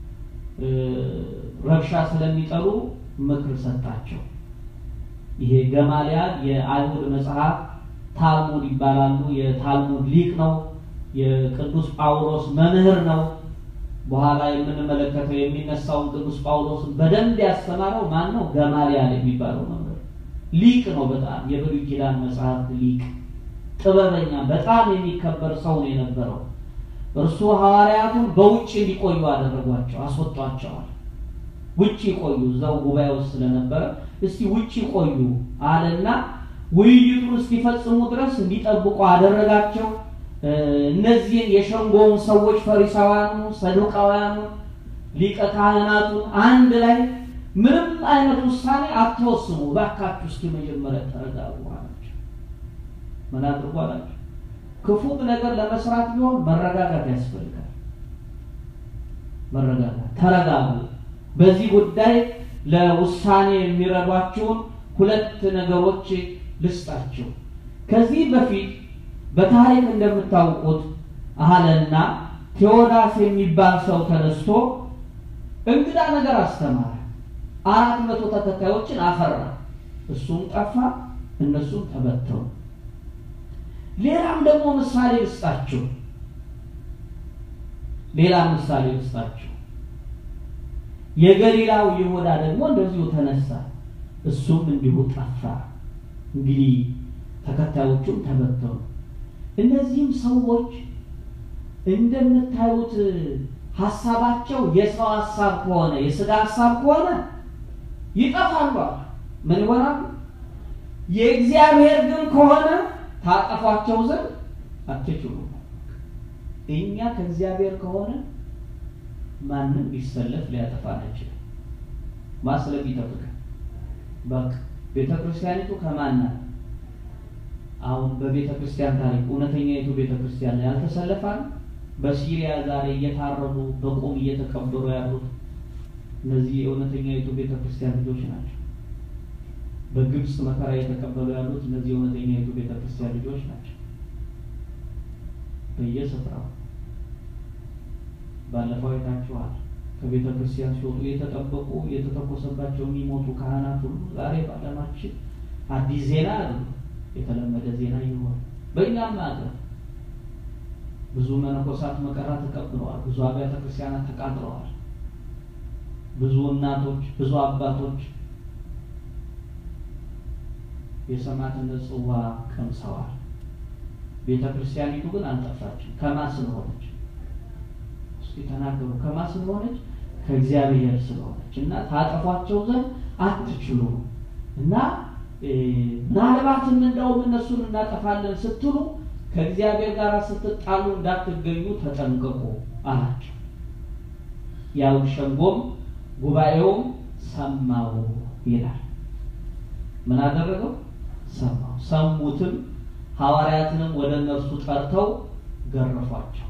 ረብሻ ስለሚጠሉ ምክር ሰጣቸው። ይሄ ገማልያል የአይሁድ መጽሐፍ ታልሙድ ይባላሉ። የታልሙድ ሊቅ ነው። የቅዱስ ጳውሎስ መምህር ነው። በኋላ የምንመለከተው የሚነሳውን ቅዱስ ጳውሎስን በደንብ ያስተማረው ማን ነው? ገማልያል የሚባለው መምህር ሊቅ ነው። በጣም የብሉይ ኪዳን መጽሐፍት ሊቅ፣ ጥበበኛ፣ በጣም የሚከበር ሰው ነው የነበረው። እርሱ ሐዋርያቱን በውጭ እንዲቆዩ አደረጓቸው፣ አስወጧቸዋል። ውጭ ቆዩ፣ እዛው ጉባኤ ውስጥ ስለነበረ እስቲ ውጭ ቆዩ አለና ውይይቱን እስኪፈጽሙ ድረስ እንዲጠብቁ አደረጋቸው። እነዚህን የሸንጎውን ሰዎች ፈሪሳውያኑ፣ ሰዱቃውያኑ፣ ሊቀ ካህናቱን አንድ ላይ ምንም አይነት ውሳኔ አትወስኑ፣ እባካችሁ እስኪ መጀመሪያ ተረጋጉ አላቸው። ምን አድርጉ አላቸው? ክፉ ነገር ለመስራት ቢሆን መረጋጋት ያስፈልጋል። መረጋጋት፣ ተረጋጉ። በዚህ ጉዳይ ለውሳኔ የሚረዷችሁን ሁለት ነገሮች ልስጣችሁ። ከዚህ በፊት በታሪክ እንደምታውቁት አለና ቴዎዳስ የሚባል ሰው ተነስቶ እንግዳ ነገር አስተማረ። አራት መቶ ተከታዮችን አፈራ። እሱም ጠፋ፣ እነሱም ተበተኑ። ሌላም ደግሞ ምሳሌ ልስጣችሁ። ሌላ ምሳሌ ልስጣችሁ። የገሊላው ይሁዳ ደግሞ እንደዚሁ ተነሳ፣ እሱም እንዲሁ ጠፋ። እንግዲህ ተከታዮቹም ተበተኑ። እነዚህም ሰዎች እንደምታዩት ሀሳባቸው የሰው ሀሳብ ከሆነ የስጋ ሀሳብ ከሆነ ይጠፋሉ። ምን ይሆናሉ? የእግዚአብሔር ግን ከሆነ ታጠፏቸው ዘንድ አትችሉም። እኛ ከእግዚአብሔር ከሆነ ማንም ቢሰለፍ ሊያጠፋን አይችልም። ማስለፍ ይጠብቃል። በቃ ቤተ ክርስቲያኒቱ ከማን ናት? አሁን በቤተ ክርስቲያን ታሪክ እውነተኛይቱ ቤተ ክርስቲያን ላይ ያልተሰለፋል። በሲሪያ ዛሬ እየታረዱ በቁም እየተቀበሩ ያሉት እነዚህ የእውነተኛይቱ ቤተ ክርስቲያን ልጆች ናቸው። በግብፅ መከራ እየተቀበሉ ያሉት እነዚህ የእውነተኛይቱ ቤተ ክርስቲያን ልጆች ናቸው። በየስፍራው ባለፈው አይታችኋል። ከቤተ ክርስቲያን ሲወጡ የተጠበቁ የተተኮሰባቸው የሚሞቱ ካህናት ሁሉ ዛሬ በዓለማችን አዲስ ዜና አሉ። የተለመደ ዜና ይሆን። በእኛም ሀገር ብዙ መነኮሳት መከራ ተቀብለዋል። ብዙ አብያተ ክርስቲያናት ተቃጥለዋል። ብዙ እናቶች፣ ብዙ አባቶች የሰማዕትነት ጽዋ ቀምሰዋል። ቤተ ክርስቲያኒቱ ግን አልጠፋችም። ከማን ስለሆነች? እስኪ ተናገሩ። ከማን ስለሆነች? ከእግዚአብሔር ስለሆነች እና ታጠፏቸው ዘንድ አትችሉ እና ምናልባትም እንደውም እነሱን እናጠፋለን ስትሉ ከእግዚአብሔር ጋር ስትጣሉ እንዳትገኙ ተጠንቀቁ አላቸው። ያው ሸንጎም ጉባኤውም ሰማው ይላል። ምን አደረገው? ሰማው። ሰሙትም፣ ሐዋርያትንም ወደ እነርሱ ጠርተው ገረፏቸው።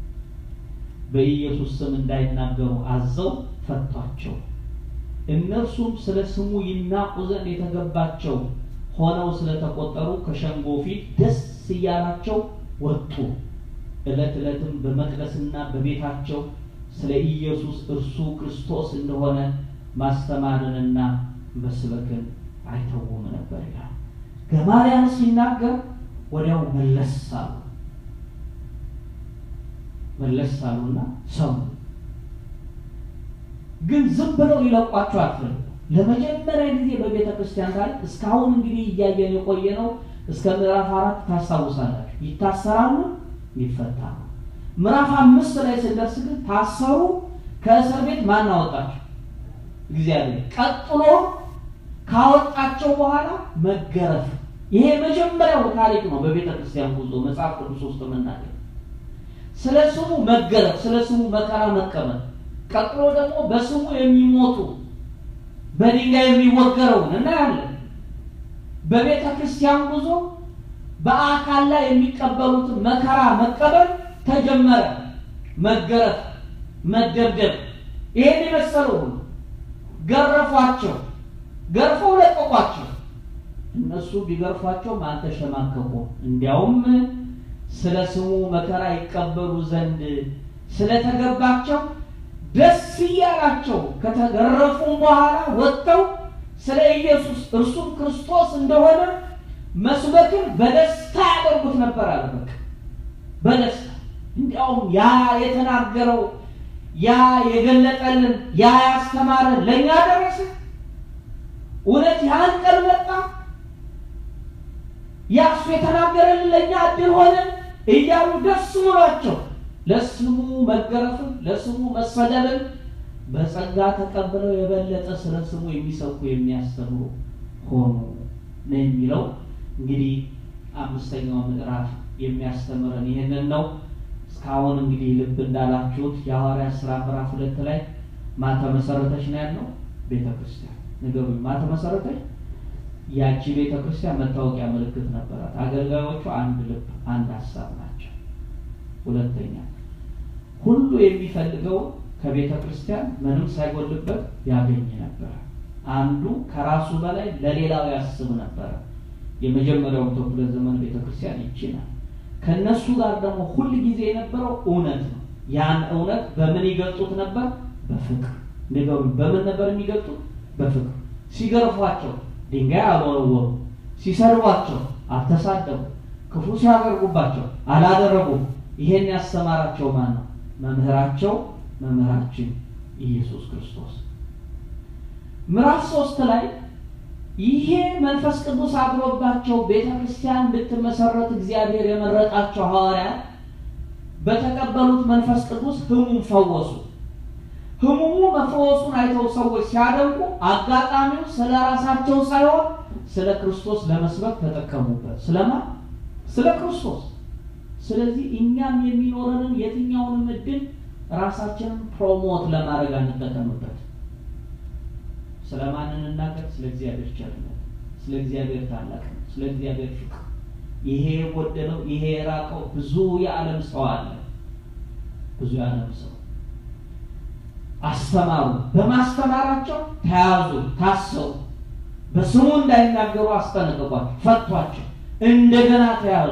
በኢየሱስ ስም እንዳይናገሩ አዘው ፈቷቸው። እነርሱም ስለ ስሙ ይናቁ ዘንድ የተገባቸው ሆነው ስለተቆጠሩ ከሸንጎ ፊት ደስ እያላቸው ወጡ። ዕለት ዕለትም በመቅደስና በቤታቸው ስለ ኢየሱስ እርሱ ክርስቶስ እንደሆነ ማስተማርንና መስበክን አይተውም ነበር ይላል። ገማርያም ሲናገር ወዲያው መለስ አሉ። መለስ አሉና ሰሙ። ግን ዝም ብለው ይለቋቸው አትፈልጉ። ለመጀመሪያ ጊዜ በቤተ ክርስቲያን ታሪክ እስካሁን እንግዲህ እያየን የቆየ ነው። እስከ ምዕራፍ አራት ታስታውሳላችሁ። ይታሰራሉ፣ ይፈታሉ። ምዕራፍ አምስት ላይ ስንደርስ ግን ታሰሩ። ከእስር ቤት ማን አወጣቸው? እግዚአብሔር። ቀጥሎ ካወጣቸው በኋላ መገረፍ። ይሄ የመጀመሪያው ታሪክ ነው በቤተ ክርስቲያን ጉዞ መጽሐፍ ቅዱስ ውስጥ የምናገኝ ስለ ስሙ መገረፍ፣ ስለ ስሙ መከራ መቀበል፣ ቀጥሎ ደግሞ በስሙ የሚሞቱ በድንጋይ የሚወገረውን እናያለን። በቤተ ክርስቲያን ጉዞ በአካል ላይ የሚቀበሉትን መከራ መቀበል ተጀመረ። መገረፍ፣ መደብደብ፣ ይሄን የመሰለው ገረፏቸው። ገርፈው ለቀቋቸው። እነሱ ቢገርፏቸውም አልተሸማቀቁም። እንዲያውም ስለ ስሙ መከራ ይቀበሉ ዘንድ ስለተገባቸው ደስ እያላቸው ከተገረፉም በኋላ ወጥተው ስለ ኢየሱስ እርሱም ክርስቶስ እንደሆነ መስበክን በደስታ ያደርጉት ነበር አለ። በቃ በደስታ እንዲያውም ያ የተናገረው ያ የገለጠልን ያ ያስተማረን ለእኛ ደረሰ። እውነት ያን ቀን መጣ። ያ እሱ የተናገረልን ለእኛ እድል ሆነ እያሉ ደስ ብሏቸው ለስሙ መገረፍን ለስሙ መሰደብን በጸጋ ተቀብለው የበለጠ ስለ ስሙ የሚሰብኩ የሚያስተምሩ ሆኑ ነው የሚለው። እንግዲህ አምስተኛው ምዕራፍ የሚያስተምረን ይህንን ነው። እስካሁን እንግዲህ ልብ እንዳላችሁት የሐዋርያት ሥራ ምዕራፍ ሁለት ላይ ማን ተመሰረተች ነው ያለው? ቤተ ክርስቲያን ንገሩኝ። ማን ተመሰረተች? ያቺ ቤተ ክርስቲያን መታወቂያ ምልክት ነበራት። አገልጋዮቹ አንድ ልብ፣ አንድ ሀሳብ ናቸው። ሁለተኛ ሁሉ የሚፈልገው ከቤተ ክርስቲያን ምንም ሳይጎልበት ያገኝ ነበረ። አንዱ ከራሱ በላይ ለሌላው ያስብ ነበረ። የመጀመሪያው መቶ ክፍለ ዘመን ቤተ ክርስቲያን ይችላል። ከነሱ ጋር ደግሞ ሁል ጊዜ የነበረው እውነት ነው። ያን እውነት በምን ይገልጡት ነበር? በፍቅር ነገሩ። በምን ነበር የሚገልጡት? በፍቅር። ሲገርፏቸው ድንጋይ አልወረወሩ፣ ሲሰድቧቸው አልተሳደቡ፣ ክፉ ሲያደርጉባቸው አላደረጉም። ይሄን ያስተማራቸው ማን ነው? መምህራቸው መምህራችን ኢየሱስ ክርስቶስ። ምዕራፍ ሶስት ላይ ይሄ መንፈስ ቅዱስ አድሮባቸው ቤተ ክርስቲያን እንድትመሰረት እግዚአብሔር የመረጣቸው ሐዋርያት በተቀበሉት መንፈስ ቅዱስ ሕሙም ፈወሱ። ሕሙሙ መፈወሱን አይተው ሰዎች ሲያደንቁ አጋጣሚው ስለ ራሳቸው ሳይሆን ስለ ክርስቶስ ለመስበክ ተጠቀሙበት። ስለማ ስለ ክርስቶስ። ስለዚህ እኛም የሚኖረንን የትኛውንም እድል ራሳችንን ፕሮሞት ለማድረግ አንጠቀምበት። ስለ ማን እንናገር? ስለ እግዚአብሔር ቸርነት፣ ስለ እግዚአብሔር ታላቅነት፣ ስለ እግዚአብሔር ፍቅር። ይሄ የጎደለው ይሄ የራቀው ብዙ የዓለም ሰው አለ። ብዙ የዓለም ሰው አስተማሩ። በማስተማራቸው ተያዙ፣ ታሰሩ። በስሙ እንዳይናገሩ አስጠነቀቋቸው፣ ፈቷቸው። እንደገና ተያዙ።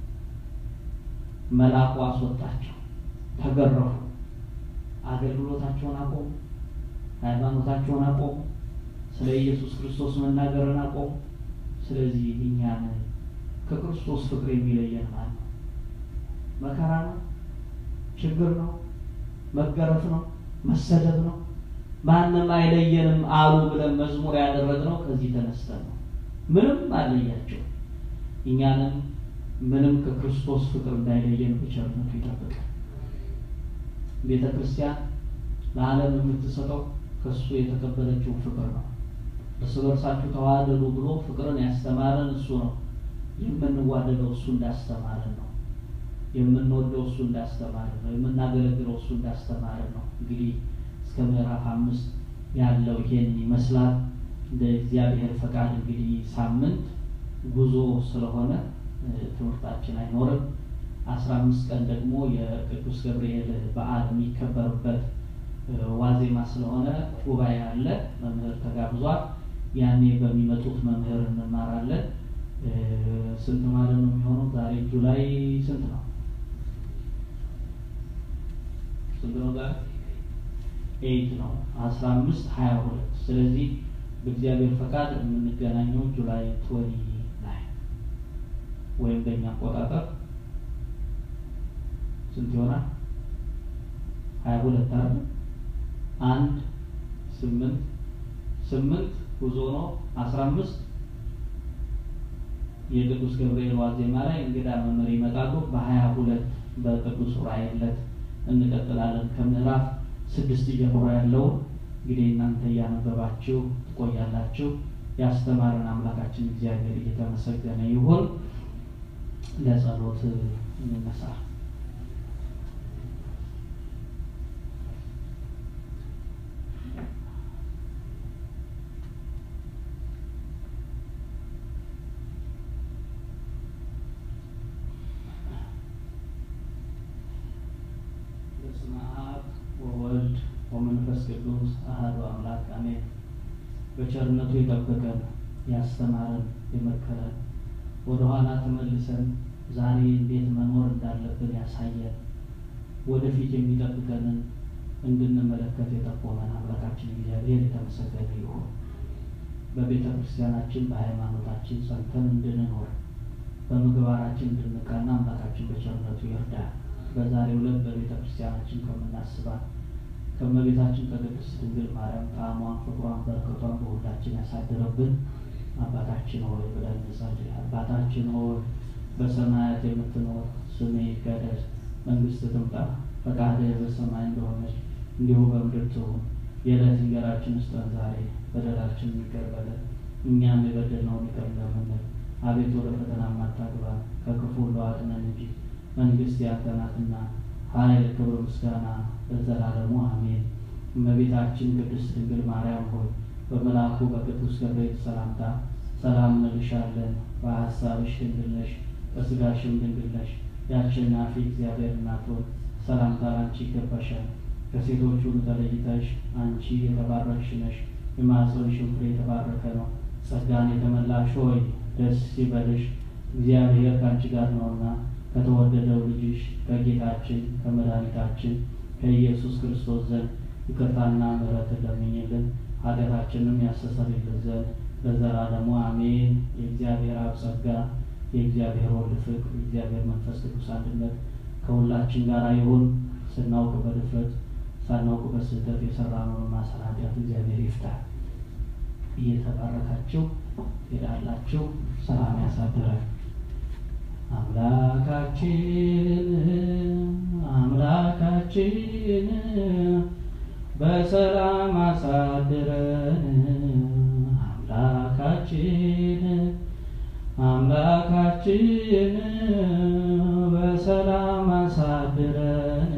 መልአኩ አስወጣቸው፣ ተገረፉ። አገልግሎታቸውን አቆሙ፣ ሃይማኖታቸውን አቆሙ፣ ስለ ኢየሱስ ክርስቶስ መናገርን አቆሙ። ስለዚህ እኛን ከክርስቶስ ፍቅር የሚለየን ማለት ነው? መከራ ነው? ችግር ነው? መገረፍ ነው? መሰደብ ነው? ማንም አይለየንም አሉ ብለን መዝሙር ያደረግነው ከዚህ ተነስተን ነው። ምንም አለያቸው። እኛንም ምንም ከክርስቶስ ፍቅር እንዳይለየን በቸርነቱ ይጠብቃል። ቤተ ክርስቲያን ለዓለም የምትሰጠው ከእሱ የተቀበለችው ፍቅር ነው። እርስ በርሳችሁ ተዋደዱ ብሎ ፍቅርን ያስተማረን እሱ ነው። የምንዋደደው እሱ እንዳስተማረን ነው። የምንወደው እሱ እንዳስተማረን ነው። የምናገለግለው እሱ እንዳስተማረን ነው። እንግዲህ እስከ ምዕራፍ አምስት ያለው ይሄን ይመስላል። እንደ እግዚአብሔር ፈቃድ እንግዲህ ሳምንት ጉዞ ስለሆነ ትምህርታችን አይኖርም። አስራ አምስት ቀን ደግሞ የቅዱስ ገብርኤል በዓል የሚከበርበት ዋዜማ ስለሆነ ጉባኤ አለ። መምህር ተጋብዟል። ያኔ በሚመጡት መምህር እንማራለን። ስንት ማለት ነው የሚሆነው? ዛሬ ጁላይ ስንት ነው? ስንት ነው ዛሬ? ኤይት ነው። አስራ አምስት ሀያ ሁለት ስለዚህ በእግዚአብሔር ፈቃድ የምንገናኘው ጁላይ ትወኒ ላይ ወይም በእኛ አቆጣጠር ስንት ይሆናል? ሀያ ሁለት አለ አንድ ስምንት ስምንት ጉዞ ነው። አስራ አምስት የቅዱስ ገብርኤል ዋዜማ ላይ እንግዳ መምህር ይመጣሉ። በሀያ ሁለት በቅዱስ ዑራኤል ዕለት እንቀጥላለን። ከምዕራፍ ስድስት ጀምሮ ያለውን እንግዲህ እናንተ እያነበባችሁ ትቆያላችሁ። ያስተማረን አምላካችን እግዚአብሔር እየተመሰገነ ይሁን። ለጸሎት እንነሳ። በስመ አብ ወወልድ ወመንፈስ ቅዱስ አሐዱ አምላክ አሜን። በቸርነቱ የጠበቀን ያስተማረን የመከረን ወደ ኋላ ተመልሰን ዛሬ እንዴት መኖር እንዳለብን ያሳየን ወደፊት የሚጠብቀንን እንድንመለከት የጠቆመን አምላካችን እግዚአብሔር የተመሰገነ ይሁን። በቤተ ክርስቲያናችን በሃይማኖታችን ጸንተን እንድንኖር በምግባራችን እንድንቀና አምላካችን በቸርነቱ ይርዳል። በዛሬው ዕለት በቤተ ክርስቲያናችን ከምናስባት ከእመቤታችን ከቅድስት ድንግል ማርያም ጣዕሟን፣ ፍቅሯን፣ በረከቷን በሁላችን ያሳድረብን። አባታችን ሆይ ብለን እንጸልይ። አባታችን ሆይ በሰማያት የምትኖር ስምህ ይቀደስ፣ መንግስትህ ትምጣ፣ ፈቃድህ በሰማይ እንደሆነች እንዲሁ በምድር ትሁን። የዕለት እንጀራችንን ስጠን ዛሬ፣ በደላችንን ይቅር በለን እኛም የበደልነውን ይቅር እንደምንል፣ አቤቱ ወደ ፈተና አታግባን ከክፉ ሁሉ አድነን እንጂ መንግስት ያንተ ናትና ኃይል፣ ክብር፣ ምስጋና ለዘላለሙ አሜን። እመቤታችን ቅድስት ድንግል ማርያም ሆይ በመልአኩ በቅዱስ ገብርኤል ሰላምታ ሰላም እንልሻለን። በሀሳብሽ ድንግል ነሽ፣ በስጋሽም ድንግል ነሽ። የአሸናፊ እግዚአብሔር እናት ሆይ ሰላምታ ላንቺ ይገባሻል። ከሴቶች ሁሉ ተለይተሽ አንቺ የተባረክሽ ነሽ፣ የማኅፀንሽም ፍሬ የተባረከ ነው። ጸጋን የተመላሽ ሆይ ደስ ይበልሽ፣ እግዚአብሔር ከአንቺ ጋር ነውና ከተወደደው ልጅሽ ከጌታችን ከመድኃኒታችን ከኢየሱስ ክርስቶስ ዘንድ ይቅርታና ምሕረትን ለምኝልን ኃጢአታችንም ያስተሰርይልን ዘንድ ለዘላለሙ አሜን። የእግዚአብሔር አብ ጸጋ የእግዚአብሔር ወልድ ፍቅር የእግዚአብሔር መንፈስ ቅዱስ አንድነት ከሁላችን ጋር ይሁን። ስናውቅ በድፍረት ሳናውቅ በስህተት የሰራነውን ማሰር ኃጢአት እግዚአብሔር ይፍታል። እየተባረካችሁ ሄዳላችሁ። ሰላም ያሳድራል። አምላካችን አምላካችን በሰላም አሳድረን አምላካችን አምላካችን በሰላም አሳድረን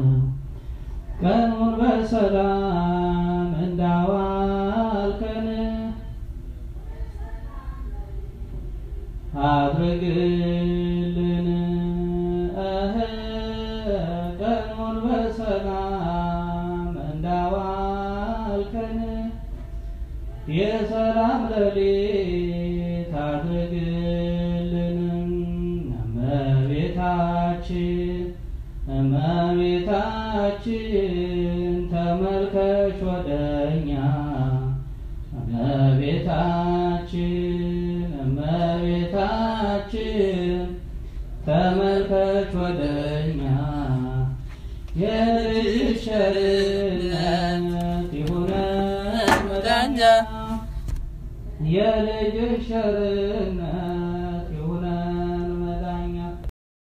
ቀኑን በሰላም እንዳዋልከን አድርግልን እህ ቀኑን በሰላም እንዳዋልከን የሰላም ሌሊት አድርግልን። እመቤታችን እመቤታችን ተመልከች ወደኛ እመቤታችን እመቤታችን ተመልከች ወደኛ የልጅሽ ቸርነት ይሁነን መዳኛ የልጅሽ ቸርነት